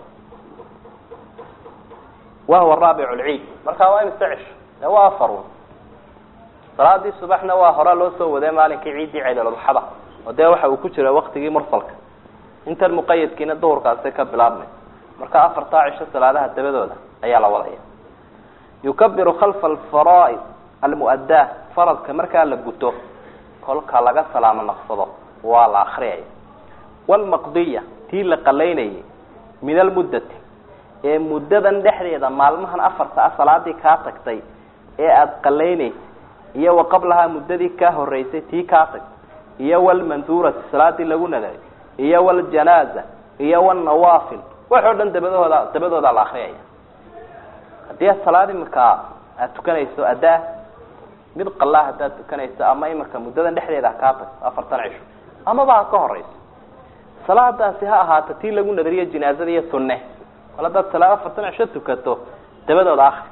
wahuwa raabic lciid markaa waa imse cisho de waa afarun salaadii subaxna waa horaa loo soo waday maalinkii ciiddii ciidaludxada oo dee waxa uu ku jira waktigii mursalka intan muqayadkiina duhurkaasi ka bilaabmay marka afartaa cisho salaadaha dabadooda ayaa la wadaya yukabiru khalfa alfaraaid almu'addaa faradka markaa la guto kolka laga salaamo naqsado waa la akriyaya wlmaqdiya tii la qalaynayay min almuddati ee muddadan dhexdeeda maalmahan afarta ah salaadii kaa tagtay ee aada qalaynaysay iyo wa qablahaa muddadii kaa horeysay tii kaa tagtay iyo walmanduurati salaadii lagu nadaray iyo waljanaaza iyo walnawaafil wax oo dhan dabadooda dabadoodaa la akriyaya haddii ad salaad iminka aada tukanayso addaa mid qalaa haddaad tukanayso ama iminka muddadan dhexdeeda kaa tagto afartan cisho amaba ha ka horeyso salaadaasi ha ahaato tii lagu nadariyo jinaazada iyo sunne mal haddaad salaad afartan cisho tukato dabadooda akri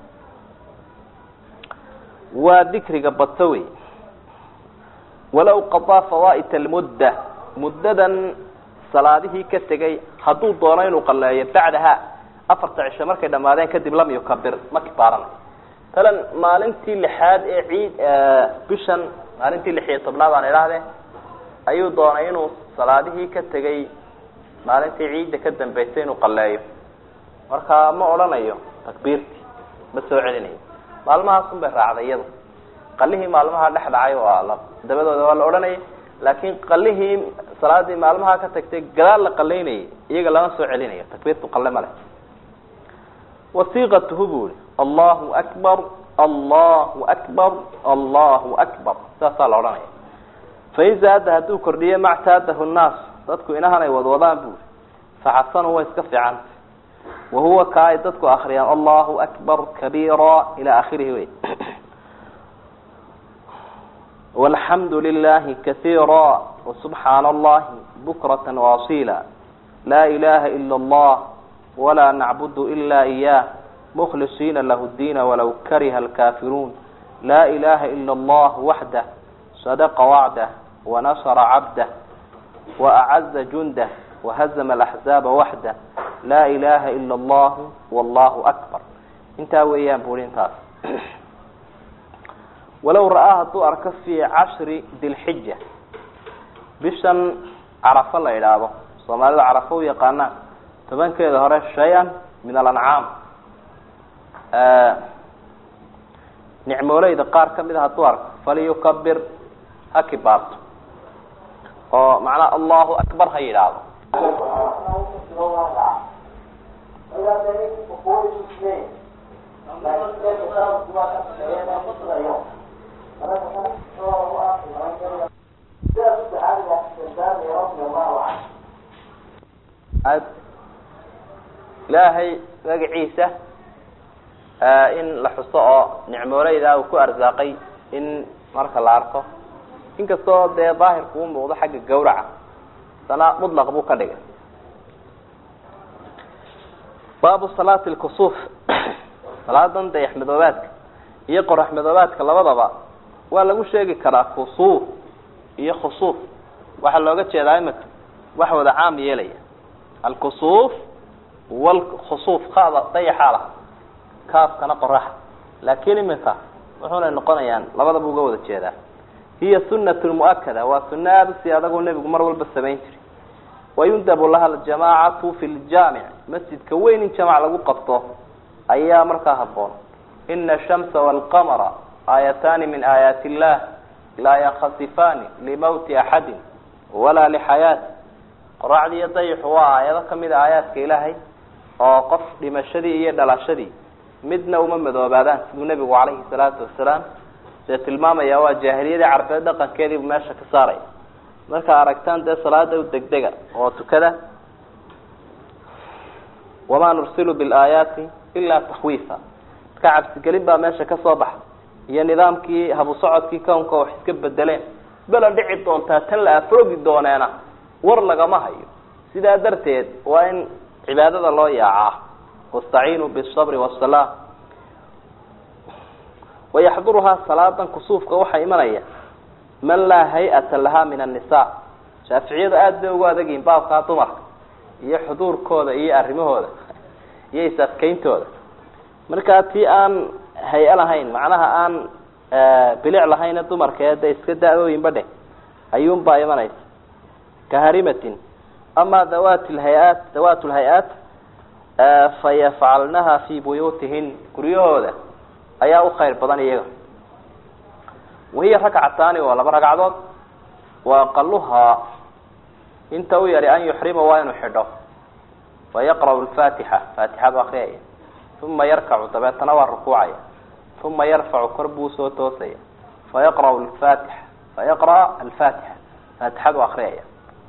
waa dikriga badso wey walow qadaa fawa'it almudda muddadan salaadihii ka tegay hadduu doono inuu qaleeyo bacdaha afarta cisho markay dhamaadeen kadib lam yukabir ma kibaaranayo talan maalintii lixaad ee ciid bishan maalintii lix iyo tobnaad aan idhaahdee ayuu doonay inuu salaadihii ka tegay maalintii ciidda ka dambeysay inuu qaleeyo marka ma odhanayo takbiirtii ma soo celinayo maalmahaasun bay raacday iyadu qalihii maalmaha dhex dhacay waa la dabadooda waa la odhanayay laakin qalihii salaadii maalmaha ka tagtay gadaal la qalaynayay iyaga lama soo celinayo takbiirtu qale ma leh wasiiqatuhu bu ihi allahu akbar allahu akbar allahu akbar saasaa la odhanaya fain zaada hadduu kordhiyo mactaadahu nnaas dadku inahan ay wadwadaan bu faxasanu way iska fiicanta wahuwa ka ay dadku akriyaan allahu akbar kabiira ila akhirihi wey walxamdu lilahi kasiira wasubxaana allahi bukrata waasila laa ilaha ila allah walaa nacbudu ila iyah mkhlisiina lahu diina walaw kariha alkafiruun laa ilaha ila allah waxdah sadaqa wacdah wanasra cabdah waacaza jundah wahazama alaxzaaba waxdah laa ilaha ila allahu wallahu akbar intaa weeyaan buri intaas walow ra'aa hadduu arko fii cashri dilxija bishan carafo la idhaahdo soomaalida carafo u yaqaanaan tobankeeda hore shay-an min alancaam nicmooleyda qaar kamid a hadduu arko falyukabir ha kibaarto oo macnaha allahu akbar ha yidhaahdo ilaahay magaciisa in la xuso oo nicmooleyda uu ku arsaaqay in marka la arko inkastoo dee daahirku u muuqdo xagga gawraca sana mutlaq buu ka dhigay baabu salaati lkusuuf salaadan dayax madoobaadka iyo qorax madoobaadka labadaba waa lagu sheegi karaa kusuuf iyo khusuuf waxaa looga jeedaa imika wax wada caam yeelaya alkusuuf wlkhusuuf kaada dayaxaa laha kaafkana qoraxa laakiin iminka wuxuunay noqonayaan labadaba uga wada jeedaa hiya sunat muakada waa suno aada usii adagoo nebigu mar walba samayn jiray wayundabu laha aljamaacatu fi ljaamic masjidka weyn in jamac lagu qabto ayaa markaa haboon ina ashamsa walqamara aayataani min aayaati illah laa yankasifaani limawti axadin walaa lixayaati qoraxdii iyo dayixu waa aayado kamid a aayaadka ilaahay oo qof dhimashadii iyo dhalashadii midna uma madoobaadaan siduu nebigu calayhi salaatu wasalaam dee tilmaamaya waa jaahiliyadii carbeed dhaqankeediibu meesha ka saaraya markaa aragtaan dee salaada u degdega oo tukada wamaa nursilu bilaayaati ilaa takhwiifa marka cabsigelin baa meesha ka soo baxa iyo nidaamkii habu socodkii kownka wax iska bedeleen bela dhici doontaa tan la afroogi dooneena war lagama hayo sidaa darteed waa in cibaadada loo yaacaa wastaciinuu bisabri wasalaa wayaxduruhaa salaadan kusuufka waxaa imanaya man laa hay-ata lahaa min annisa shaaficiyadu aada bay ugu adagyihin baabkaa dumarka iyo xuduurkooda iyo arrimahooda iyo is-adkeyntooda markaa tii aan hay- lahayn macnaha aan bilic lahayne dumarka ee de iska da-ooyinba dheh ayuunbaa imanaysa ka harimatin ama dawat lhay-aat dawat lhay-aat fayafcalnaha fi buyuutihin guryahooda ayaa u khayr badan iyaga wahiya rakcataani waa laba ragcadood wa aqaluhaa inta u yari an yuxrima waa inuu xidho fayaqra'u lfatixa faatixadu akriyaya uma yarkacu dabeetana waa rukuucaya uma yarfacu kor buu soo toosaya fayaqra'u lfatixa fayaqra'a alfatixa faatixadu akriyaya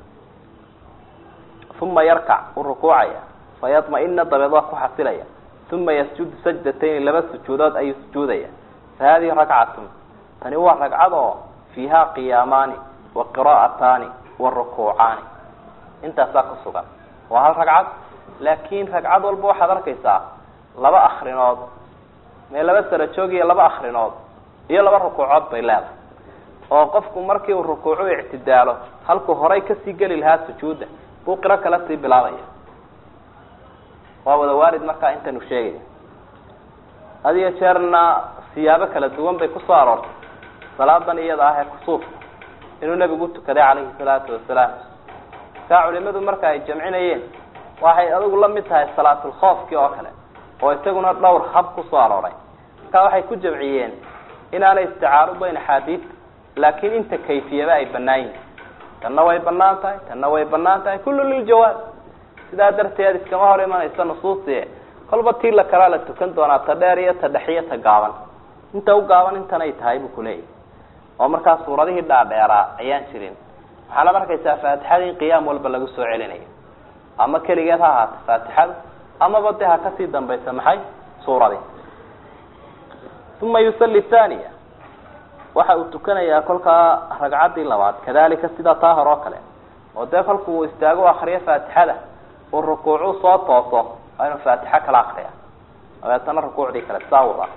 uma yarkac u rukuucaya fayadma-ina dabeed waa ku xasilaya uma yasjudu sajdatayni laba sujuudood ayuu sujuudaya fa hadihi rakcatun tani waa ragcad oo fiiha qiyaamaani wa qira'ataani wa rukuucaani intaasaa ku sugan waa hal ragcad laakin ragcad walba waxaad arkaysaa laba akrinood mee laba sara joog iyo laba akrinood iyo laba rukuucood bay leedahay oo qofku markii uu rukuucu ictidaalo halkuu horay kasii geli lahaa sujuudda buu qiro kala sii bilaabaya waa wada waarid markaa intanu sheegaya had iyo jeerna siyaabo kala duwan bay kusoo aroortay salaadan iyada ah ee kusuufka inuu nebigu tukaday calayhi salaatu wasalaam saa culimadu marka ay jamcinayeen waxay adigu la mid tahay salaatulkhoofkii oo kale oo isaguna dhowr hab kusoo arooray marka waxay ku jamciyeen inaanay isticaarudayn axaadiista laakiin inta kayfiyaba ay banaan yihin tanna way banaan tahay tanna way banaan tahay kullu liljawaaz sidaa darteed iskama hor imanaysa nusuusi kolba tii la kalaa la tukan doonaa ta dheer iyo ta dhex iyo ta gaaban inta u gaaban intanay tahay buu kuleeyahy oo markaa suuradihii dhaadheeraa ayaan jirin waxaanad arkaysaa faatixadii qiyaam walba lagu soo celinayo ama keligeed ha ahaata faatixada amaba de ha kasii dambaysa maxay suuradii uma yusalli thaniya waxa uu tukanayaa kolkaa ragcaddii labaad kadalika sida taa hore oo kale oo dee kolku uu istaago akriyo faatixada uu rukuucu soo tooso waa inuu faatixo kala akriya dabeetana rukuucdii kale saa wada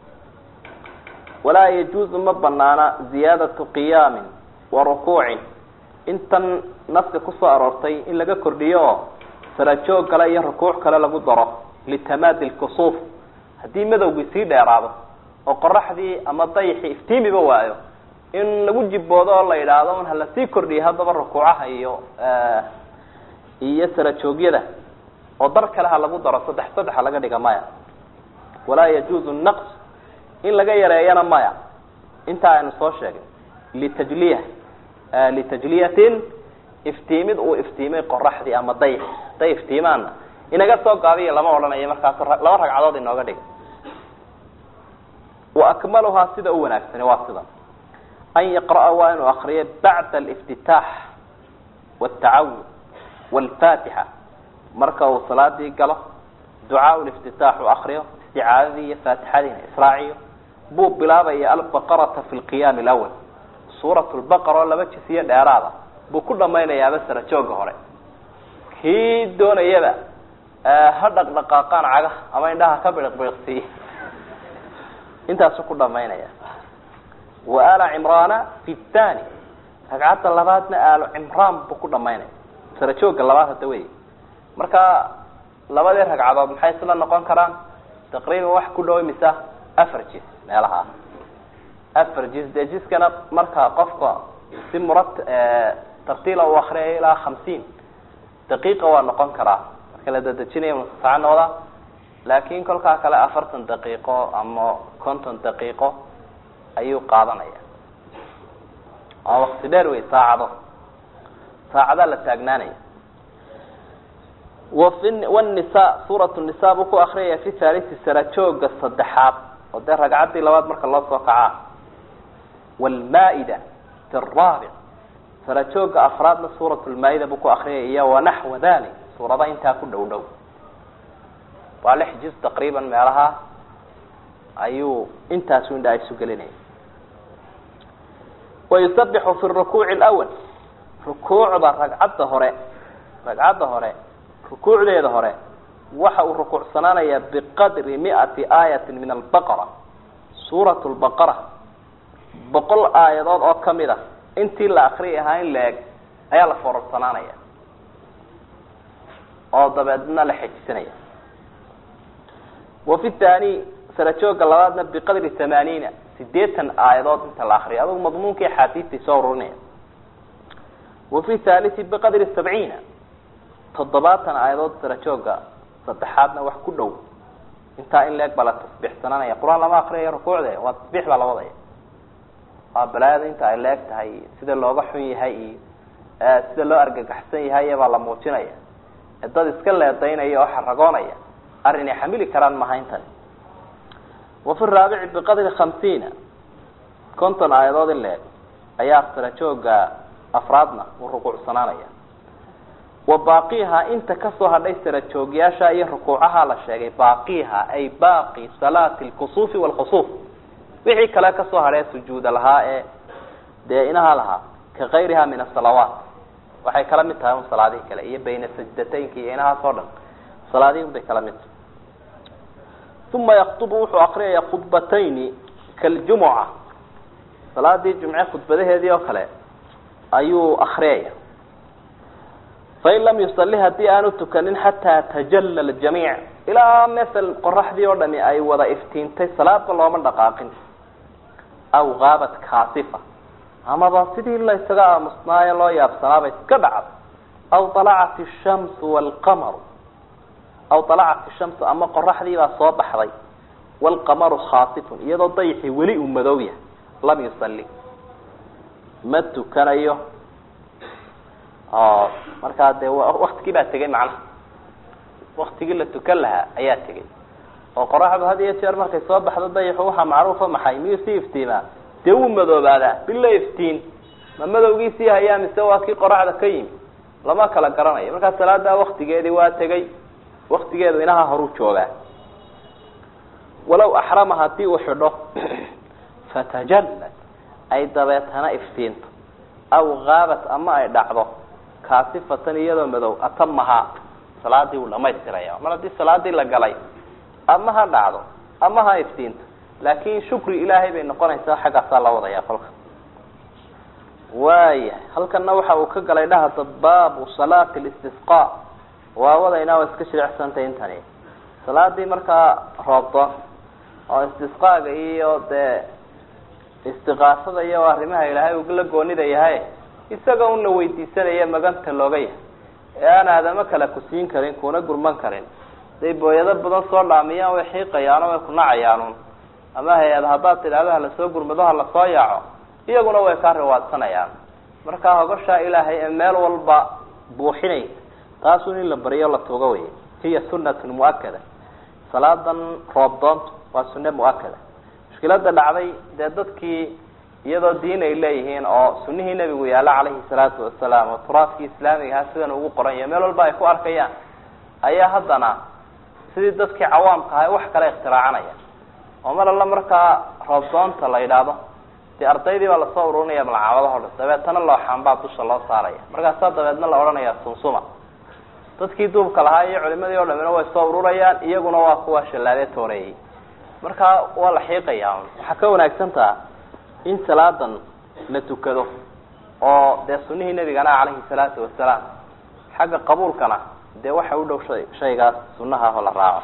walaa yajuuzu ma banaana ziyaadatu qiyaamin wa rukuucin intan naska kusoo aroortay in laga kordhiyo oo sarajoog kale iyo rukuuc kale lagu daro litamaadi lkusuuf haddii madowgii sii dheeraado oo qoraxdii ama dayixii iftiimiba waayo in lagu jiboodo oo la yidhaahdo un hala sii kordhiyo haddaba rukuucaha iyo iyo sarajoogyada oo dar kale ha lagu daro saddex saddex ha laga dhiga maya walaa yajuuzu naqs in laga yareeyana maya intaa aynu soo sheegay litajliya litajliyatin iftiimid uu iftiimay qoraxdii ama dayx haday iftiimaanna inaga soo gaabiya lama odhanayo markaas laba ragcadood inooga dhiga wa akmaluhaa sida u wanaagsani waa sida an yaqra'a waa inuu akriyo bacda aliftitaax waaltacawud waalfaatixa marka uu salaadii galo ducaa liftitaax u akriyo isticaadadii iyo faatixadiina israaciyo buu bilaabaya albaqarata fi lqiyaami alawal suurat lbaqara oo laba jisiyo dheeraada buu ku dhamaynayaaba sara jooga hore kii doonayaba ha dhaqdhaqaaqaan caga ama indhaha ka biriqbiriqsiiye intaasuu ku dhamaynaya wa ala cimraana fi thani ragcadda labaadna aalo cimraan buu ku dhamaynaya sara jooga labaad hadda wey marka labadii ragcadood maxay isla noqon karaan taqriiban wax ku dhow misa afar jis meelaha afar jis dee jiskana marka qofka si murat tartiila u akriyayo ilaa hamsiin daqiiqa waa noqon karaa marka la dadejinayo musasaca noqda laakin kolkaa kale afartan daqiiqo ama konton daqiiqo ayuu qaadanaya waa wakti dheer wey saacado saacadaa la taagnaanaya wafi wanisa suurat nisa buu ku akriyaya fi thalisi sara jooga saddexaad oo dee ragcaddii labaad marka loo soo kacaa wlmaa-ida fi raabic sara jooga afraadna suurat lmaa-ida buu ku akriyaya iyo wanaxwa dalik suurada intaa ku dhow dhow waa lix juz taqriiban meelaha ayuu intaasu indha isu gelinaya wayusabixu fi rukuuci lwal rukuucda ragcadda hore ragcadda hore rukuucdeeda hore waxa uu rukuucsanaanayaa biqadri miati aayatin min albaqara suurat lbaqara boqol aayadood oo kamid a intii la akriyi ahaa in la eg ayaa la foorarsanaanaya oo dabeedna la xejisanaya wa fi thani sara jooga labaadna biqadri tamaaniina sideetan aayadood inta la akriyo adugu madmuunkii axaadiistay soo ururinaya wa fi thalisi biqadri sabciina toddobaatan aayadood sara jooga saddexaadna wax ku dhow intaa in leeg baa la tasbiixsananaya qur-aan lama akriyayo rukuucde waa tasbiix baa la wadaya waa balaayada inta ay leeg tahay sida looga xun yahay iyo sida loo argagaxsan yahay baa la muujinaya dad iska leedaynaya oo xaragoonaya arrin ay xamili karaan maha intani wa fi raabici biqadri khamsiina konton aayadood in leeg ayaa sara jooga afraadna uu rukuucsanaanaya wa baaqiha inta kasoo hadhay sara joogyaasha iyo rukuucaha la sheegay baaqiha ay baaqi salaati lkusuufi waalkhusuuf wixii kale kasoo hadhee sujuuda lahaa ee dee inaha lahaa ka kayriha min asalawaat waxay kala mid tahay un salaadihii kale iyo bayna sajdataynka iyo inahaas oo dhan salaadihii un bay kala mid tahay uma yaktubu wuxuu akriyaya khudbatayni kaljumuca salaadii jumce khudbadaheedii oo kale ayuu akriyaya fain lam yusali haddii aanu tukanin xataa tajalla ljamiic ilaa masel qoraxdii oo dhami ay wada iftiintay salaadba looma dhaqaaqin aw gaabat kaasifa amaba sidii la isaga aamusnaayo loo yaabsanaaba iska dhacda aw alacat ishamsu waalqamaru aw alacat ishamsu ama qoraxdii baa soo baxday waalqamaru khaasifun iyadoo dayixii weli uu madow yahay lam yusali ma tukanayo o markaa dee waktigii baa tegay macnaha waktigii la tukan lahaa ayaa tegay oo qoraxdu had iyo jeer markay soo baxdo dayixu waxaa macruufa maxay miyuu sii iftiimaa dee wuu madoobaadaa bila iftiin ma madowgiisii hayaa mise waa kii qoraxda ka yimi lama kala garanayo markaa salaadaa waktigeedii waa tegay waktigeedu inaha horu joogaa walow axrama hadii uu xidho fatajallad ay dabeetana iftiinto aw gaabat ama ay dhacdo kaasifatan iyadoo madow atamahaa salaadii wuu dhamaystiraya mar haddii salaadii la galay ama ha dhacdo ama ha iftiinto laakin shukri ilaahay bay noqonaysaa xaggaasaa la wadaya kolka waaya halkana waxa uu ka galay dhahda baabu salaati listisqa waa wadaynaa waa iska shiricsantay intani salaadii markaa roobdoon oo istisqaaga iyo dee istiqaasada iyo arrimaha ilaahay uu la goonida yahay isaga una weydiisanaya maganta looga yahay ee aan aadamo kale ku siin karin kuna gurman karin haday booyado badan soo dhaamiyaan way xiiqayaano way kunacayaanuun ama hay-ad haddaad tidhahdo halasoo gurmado ha lasoo yaaco iyaguna way kaa riwaadsanayaan markaa hogashaa ilaahay ee meel walba buuxinaysa taasun in la baryo la tuuga wey hiya sunatun muakada salaadan roobdoontu waa sunne muakada mushkilada dhacday dee dadkii iyadoo diin ay leeyihiin oo sunihii nebigu yaalla calayhi salaatu wasalaam oo turaafkii islaamiga ahaa sidan ugu qoran yahay meel walba ay ku arkayaan ayaa haddana sidii dadkii cawaamka ahay wax kale ikhtiraacanayaa oo mar alla markaa roobdoonta la yidhaahdo dee ardaydii baa lasoo ururinaya malcaamadaho dhan dabeetana looxaanbaa dusha loo saaraya markaasaa dabeedna la odhanaya sunsuma dadkii duubka lahaa iyo culimadii o dhamina way soo ururayaan iyaguna waa kuwa shallaade tooreeyey markaa waa la xiiqaya waxaa ka wanaagsan taha in salaadan la tukado oo dee sunihii nebigana calayhi salaatu wasalaam xagga qabuulkana dee waxa u dhow shay shaygaas sunaha oo la raaco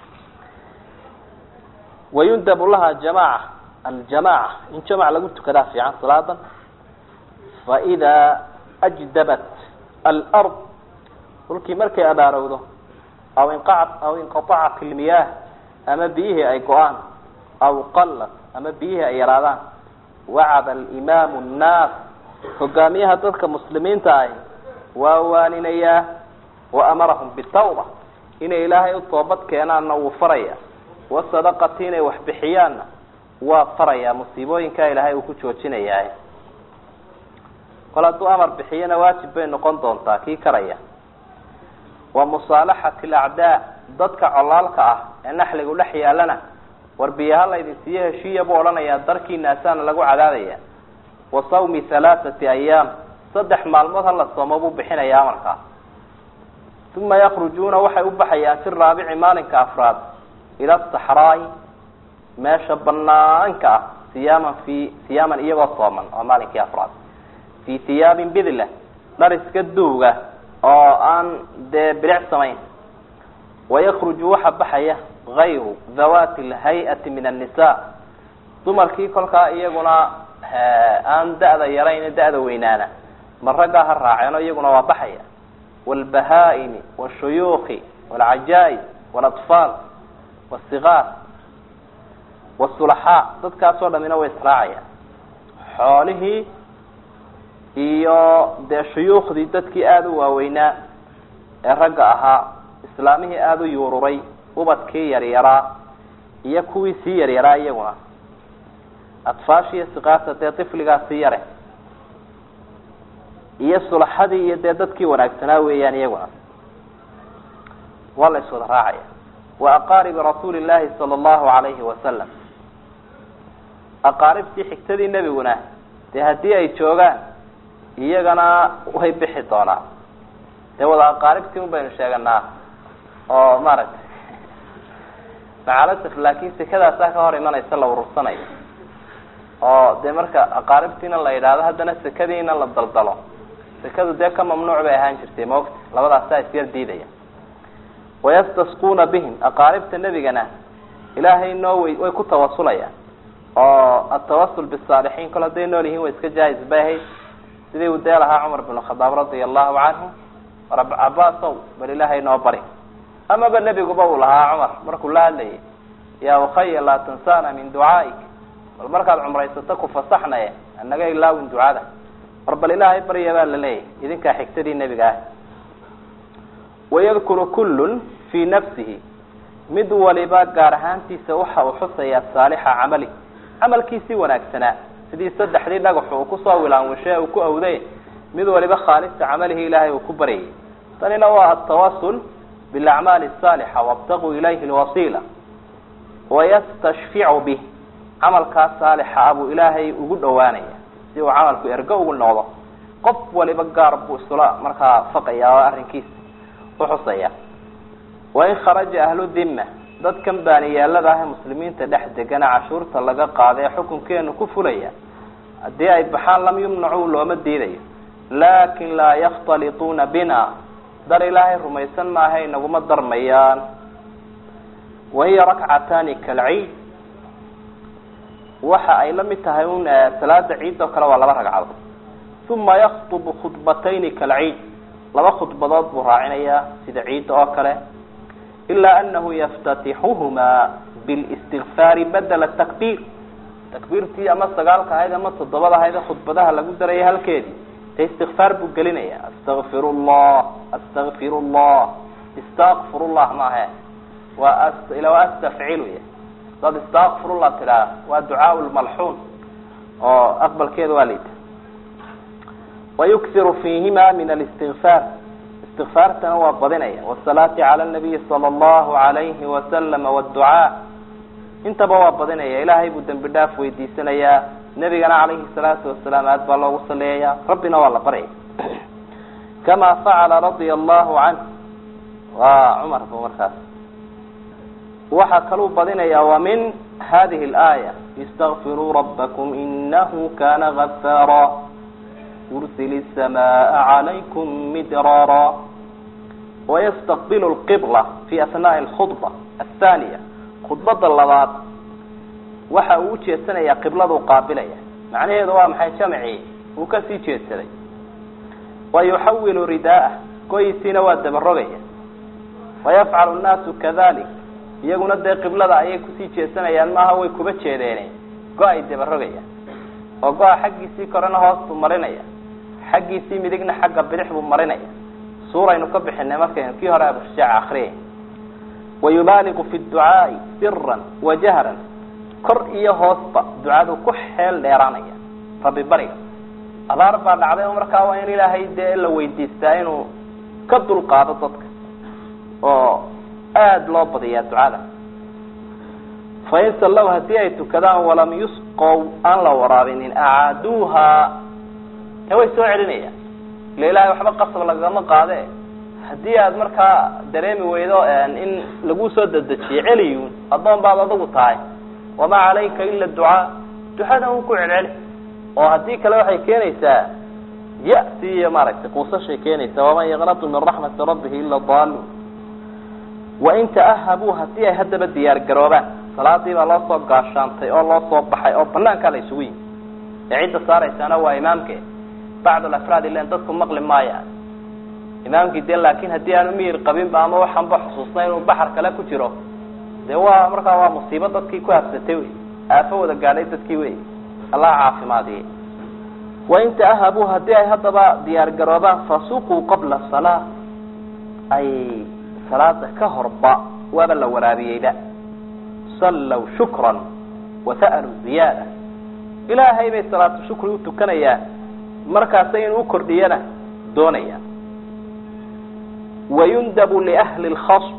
wayundabu laha jamaca aljamaca in jamac lagu tukadaa fiican salaadan faidaa ajdabat alard dhulkii markay abaarowdo aw inqacat aw inqaacat ilmiyaah ama biyihii ay go-aan aw qalat ama biyihii ay yaraadaan wacada alimaamu nnaas hogaamiyaha dadka muslimiinta ahi waa waaninayaa wa amarahum bitawba inay ilaahay u toobad keenaanna wuu faraya wasadaqati inay wax bixiyaanna waa farayaa musiibooyinkaa ilaahay uu ku joojinayaa kol hadduu amar bixiyana waajib bay noqon doontaa kii karaya wa musaalaxati alacdaa dadka colaalka ah ee naxligu dhex yaalana warbiyaha laydin siiyo heshiiya buu odhanayaa darkiinaasaana lagu cadaadaya wa sawmi halaathati ayaam saddex maalmood hala soomo buu bixinaya amarkaa uma yakrujuuna waxay u baxayaan fi raabici maalinka afraad ila saxraai meesha banaanka ah siyaaman fi siyaaman iyagoo sooman waa maalinkii afraad fi hiyaabin bidla dhar iska duuga oo aan dee bilic samayn wayakruju waxa baxaya gayru dhawati lhay-ati min annisa dumarkii kolkaa iyaguna aan da-da yarayn da-da weynaana ma raggaa ha raaceen oo iyaguna waa baxaya wاlbahaa-imi washuyuuki wاlcajaa-ib wاlaطfaal wاsigaar wاsulaxaa dadkaasoo dhamina way israacayaan xoolihii iyo dee shuyuukhdii dadkii aada u waaweynaa ee ragga ahaa islaamihii aada u yuururay ubadkii yaryaraa iyo kuwii sii yaryaraa iyaguna atfaashiiyo siqaasa dee tifligaa sii yare iyo sulaxadii iyo dee dadkii wanaagsanaa weeyaan iyaguna waa la iswada raacaya wa aqaaribi rasuuli llahi sala allahu alayhi wasalam aqaaribtii xigtadii nebiguna dee haddii ay joogaan iyagana way bixi doonaan dee wada aqaaribtii un baynu sheeganaa oo maaragtay macalasaf laakin sekadaasaa ka hor imanaysa la urursanayo oo dee marka aqaaribtiina la yidhaahdo haddana sekadiina la daldalo sekadu dee ka mamnuuc bay ahaan jirtay maogta labadaasaa isyar diidaya wayastasquuna bihim aqaaribta nebigana ilaahay noo way way ku tawasulayaan oo atawasul bisaalixiin kol hadday nool yihiin way iska jaa-is bay ahayd sidii uu dee lahaa cumar bin khadaab radia allahu canhu rab cabaasow bal ilaahay noo bari amaba nebiguba uu lahaa cumar markuu la hadlayay yaa ukhaya laa tansana min ducaaik bal markaad cumraysato ku fasaxnaye anaga ilaawin ducada war bal ilaahay barya baa la leeyahy idinkaa xigtadii nebiga ah wayadkuru kullun fii nafsihi mid waliba gaar ahaantiisa waxa uu xusayaa saalixa camali camalkiisii wanaagsanaa sidii saddexdii dhagaxu uu kusoo wilaanwishe uu ku awday mid waliba khaalisa camalihi ilaahay uu ku baryayay tanina waa atawasul bilacmaali asaalixa wabtaquu ilayhi lwasiila wayastashficu bih camalkaas saalixa ah buu ilaahay ugu dhawaanaya si uu camalku ergo ugu noqdo qof waliba gaar buu isula markaa faqaya oo arrinkiisa uxusaya wain kharaja ahlu dhimma dadkan baaniyaalada ah ee muslimiinta dhex degana cashuurta laga qaada ee xukunkeenu ku fulaya haddii ay baxaan lam yumnacu looma diidayo laakin laa yakhtalituuna bina dar ilaahay rumaysan maaha inaguma darmayaan wahiya rakcataani kalciid waxa ay la mid tahay un salaada ciid oo kale waa laba ragcadood uma yaktubu khudbatayni kalciid laba khudbadood buu raacinayaa sida ciidda oo kale ilaa anahu yaftatixuhumaa bilistigfaari badela takbiir takbiirtii ama sagaalka ahayd ama toddobada ahayd ee khudbadaha lagu daraya halkeedii dee istikfaar buu gelinaya astakfir llah astakfir llah istakfir llah maahe waa ila waa astafcilu ya dad istakfirullah tidhaah waa ducaa lmalxuun oo aqbalkeeda waa liita wayuksiru fiihima min alistigfaar istikfaartana waa badinaya wasalaati cala nabiyi sala allahu alayhi wasalama wducaa intaba waa badinaya ilaahay buu dembi dhaaf weydiisanayaa nebigana calayhi salaatu wasalaam aad baa loogu saleeyaya rabbina waa la baryaya kama facala radia allahu canh waa cumar bu markaas waxaa kaluu badinaya wa min hadihi اlaaya istakfiruu rabbakum inahu kana gafaara yursil الsamaaa calaykum midraara wayastaqbil اlqibla fi asnaai اlkhudba athaniya khudbada labaad waxa uu ujeedsanayaa qibladuu qaabilaya macnaheedu waa maxay jamci uu kasii jeedsaday wa yuxawilu ridaa'ah goyisiina waa dabarogaya wayafcalu nnaasu kadalik iyaguna dee qiblada ayay kusii jeedsanayaan maaha way kuba jeedeene go- ay dabarogayaan oo go-a xaggiisii korena hoos buu marinaya xaggiisii midigna xagga bidix buu marinaya suuraynu ka bixinay markaynu kii hore abushajaac akriyay wayubaaligu fi ducaai siran wa jahran kor iyo hoosba ducadu ku xeel dheeraanaya rabbi bariga abaar baa dhacday oo markaa waa in ilaahay dee la weydiistaa inuu ka dulqaado dadka oo aada loo badiyaa ducada fain sallow haddii ay tukadaan walam yusqow aan la waraabinin acaaduuha dee way soo celinayaan ila ilahay waxba qasab lagama qaade haddii aad markaa dareemi weydo in lagu soo dedejiyo celiyun addoon baad adigu tahay wamaa calayka ila ducaa ducada un ku celceli oo haddii kale waxay keenaysaa ya-si iyo maaragtay quusashay keenaysaa waman yaqnatu min raxmati rabbihi ila daalun wain ta'ahabuu haddii ay haddaba diyaar garoobaan salaadii baa loo soo gaashaantay oo loo soo baxay oo banaankaa la isugu yimi ee cidda saaraysaana waa imaamke bacd alafraad ilan dadku maqli maayaan imaamkii de laakin haddii aanu miyir qabinba ama waxaanba xusuusnay inuu baxar kale ku jiro de waa markaa waa musiibo dadkii ku habsatay wey aafo wada gaadhay dadkii wey allah caafimaadiye wain ta'ahabuu haddii ay haddaba diyaar garoobaan fasuquu qabla salaa ay salaada ka horba waaba la waraabiyeyba sallow shukran wasa'aluu ziyaada ilaahay bay salaatu shukri u tukanayaan markaasa inuu ukordhiyana doonayaan wayundabu liahli lkhasb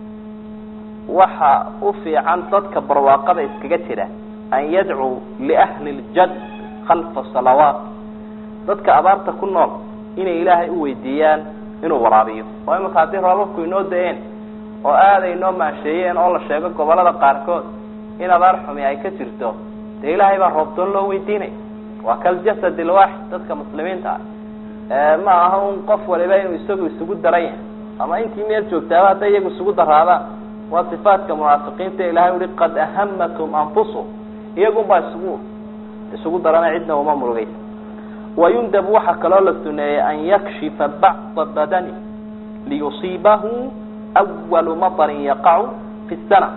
waxa u fiican dadka barwaaqada iskaga jira an yadcuu liahli ljad khalfa salawaat dadka abaarta ku nool inay ilaahay u weydiiyaan inuu waraabiyo oo imika haddii roobabku inoo da-een oo aada inoo maansheeyeen oo la sheego gobolada qaarkood in abaar xumi ay ka jirto dee ilaahay baa roobdoon loo weydiinaya waa kaljasad ilwaaxid dadka muslimiinta ah ma aha un qof waliba inuu isagu isugu daran yahay ama intii meel joogtaaba hadday iyagu isugu daraadaan waa sifaatka munaafiqiinta ilahay uhi qad ahamatum anfusuhum iyagun baa isugu isugu darana cidna uma murugaysa wayundabu waxaa kaloo la suneeyey an yakshifa bacda badani liyusiibahu awalu matarin yaqacu fi sana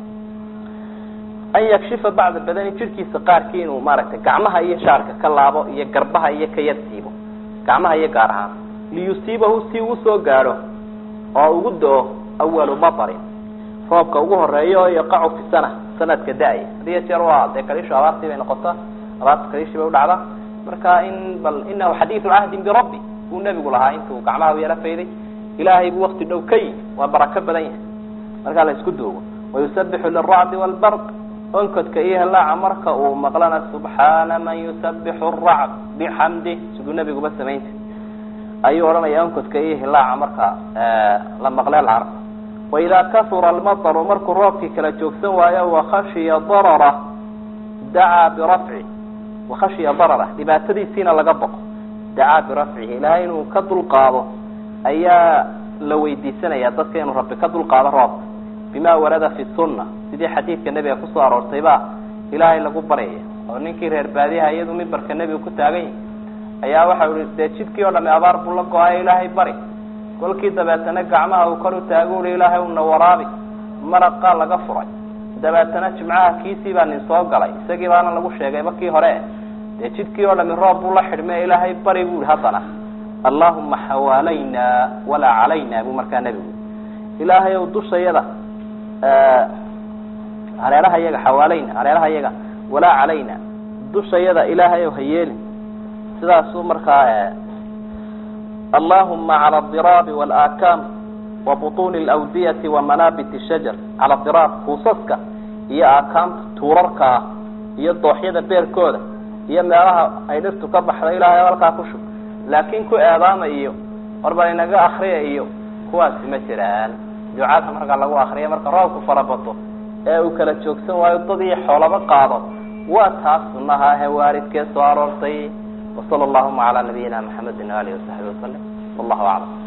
an yakshifa bacda badani jirhkiisa qaarkii inuu maaragtay gacmaha iyo shaarka ka laabo iyo garbaha iyo ka yarsiibo gacmaha iyo gaar ahaan liyusiibahu si uu soo gaadho oo ugu do-o awalu matarin roobka ugu horeeyo oo yaqacu fi sana sanadka da-ya hadiyo jeer waa dee kaliishu abaartii bay noqota abaarta kaliishii bay udhacda marka in bal inahu xadiidu cahdin birabbi buu nebigu lahaa intuu gacmaha u yaro fayday ilaahay buu wakti dhow ka yimi waa barako badan yahay markaa la isku duugo wayusabixu liracdi wlbarq onkodka iyo helaaca marka uu maqlana subxaana man yusabixu aracd bixamdih siduu nebiguba samaynta ayuu odhanaya onkodka iyo hilaaca marka la maqlee la arko waidaa kasura almataru markuu roobkii kala joogsan waayo wakhashiya darara dacaa birafci wakhashiya darara dhibaatadiisiina laga boqo dacaa birafcihi ilaahay inuu ka dulqaado ayaa la weydiisanaya dadka inuu rabbi ka dulqaado roobka bima warada fi sunna sidii xadiidka nebiga kusoo aroortay ba ilaahay lagu baryaya oo ninkii reer baadiyaha iyadu mimbarka nebiga ku taagan yahi ayaa waxau ihi dee jidkii oo dhami abaar buu la go-ayo ilaahay bari kolkii dabeetana gacmaha uu kor u taago ui ilaahay una waraabi maraqaa laga furay dabeetana jimcaha kiisii baa nin soo galay isagii baana lagu sheegayba kii hore dee jidkii oo dhami roob buu la xidhmay ilaahay bari bu ihi haddana allahuma xawaalayna walaa calayna buu markaa nebigu ilaahay ow dushayada hareeraha yaga xawaalayna hareeraha yaga walaa calayna dushayada ilaahay ow hayeelin sidaasuu markaa allahuma cala adiraabi walaakaam wa butuuni alawdiyati wa manaabit shajar cala diraab kuusaska iyo aakaamta tuurarkaa iyo dooxyada beerkooda iyo meelaha ay dhirtu ka baxda ilaahay halkaa ku shub laakin ku eedaama iyo warbal inaga akriya iyo kuwaasi ma jiraan ducada markaa lagu akriya marka roobku farabato ee uu kala joogsan waayo dad iyo xoolaba qaado waa taas sunaha he waaridkee soo aroortay wasala allahuma calaa nabiyina maxamedin waalihi wasaxbi wasalam wallahu aclam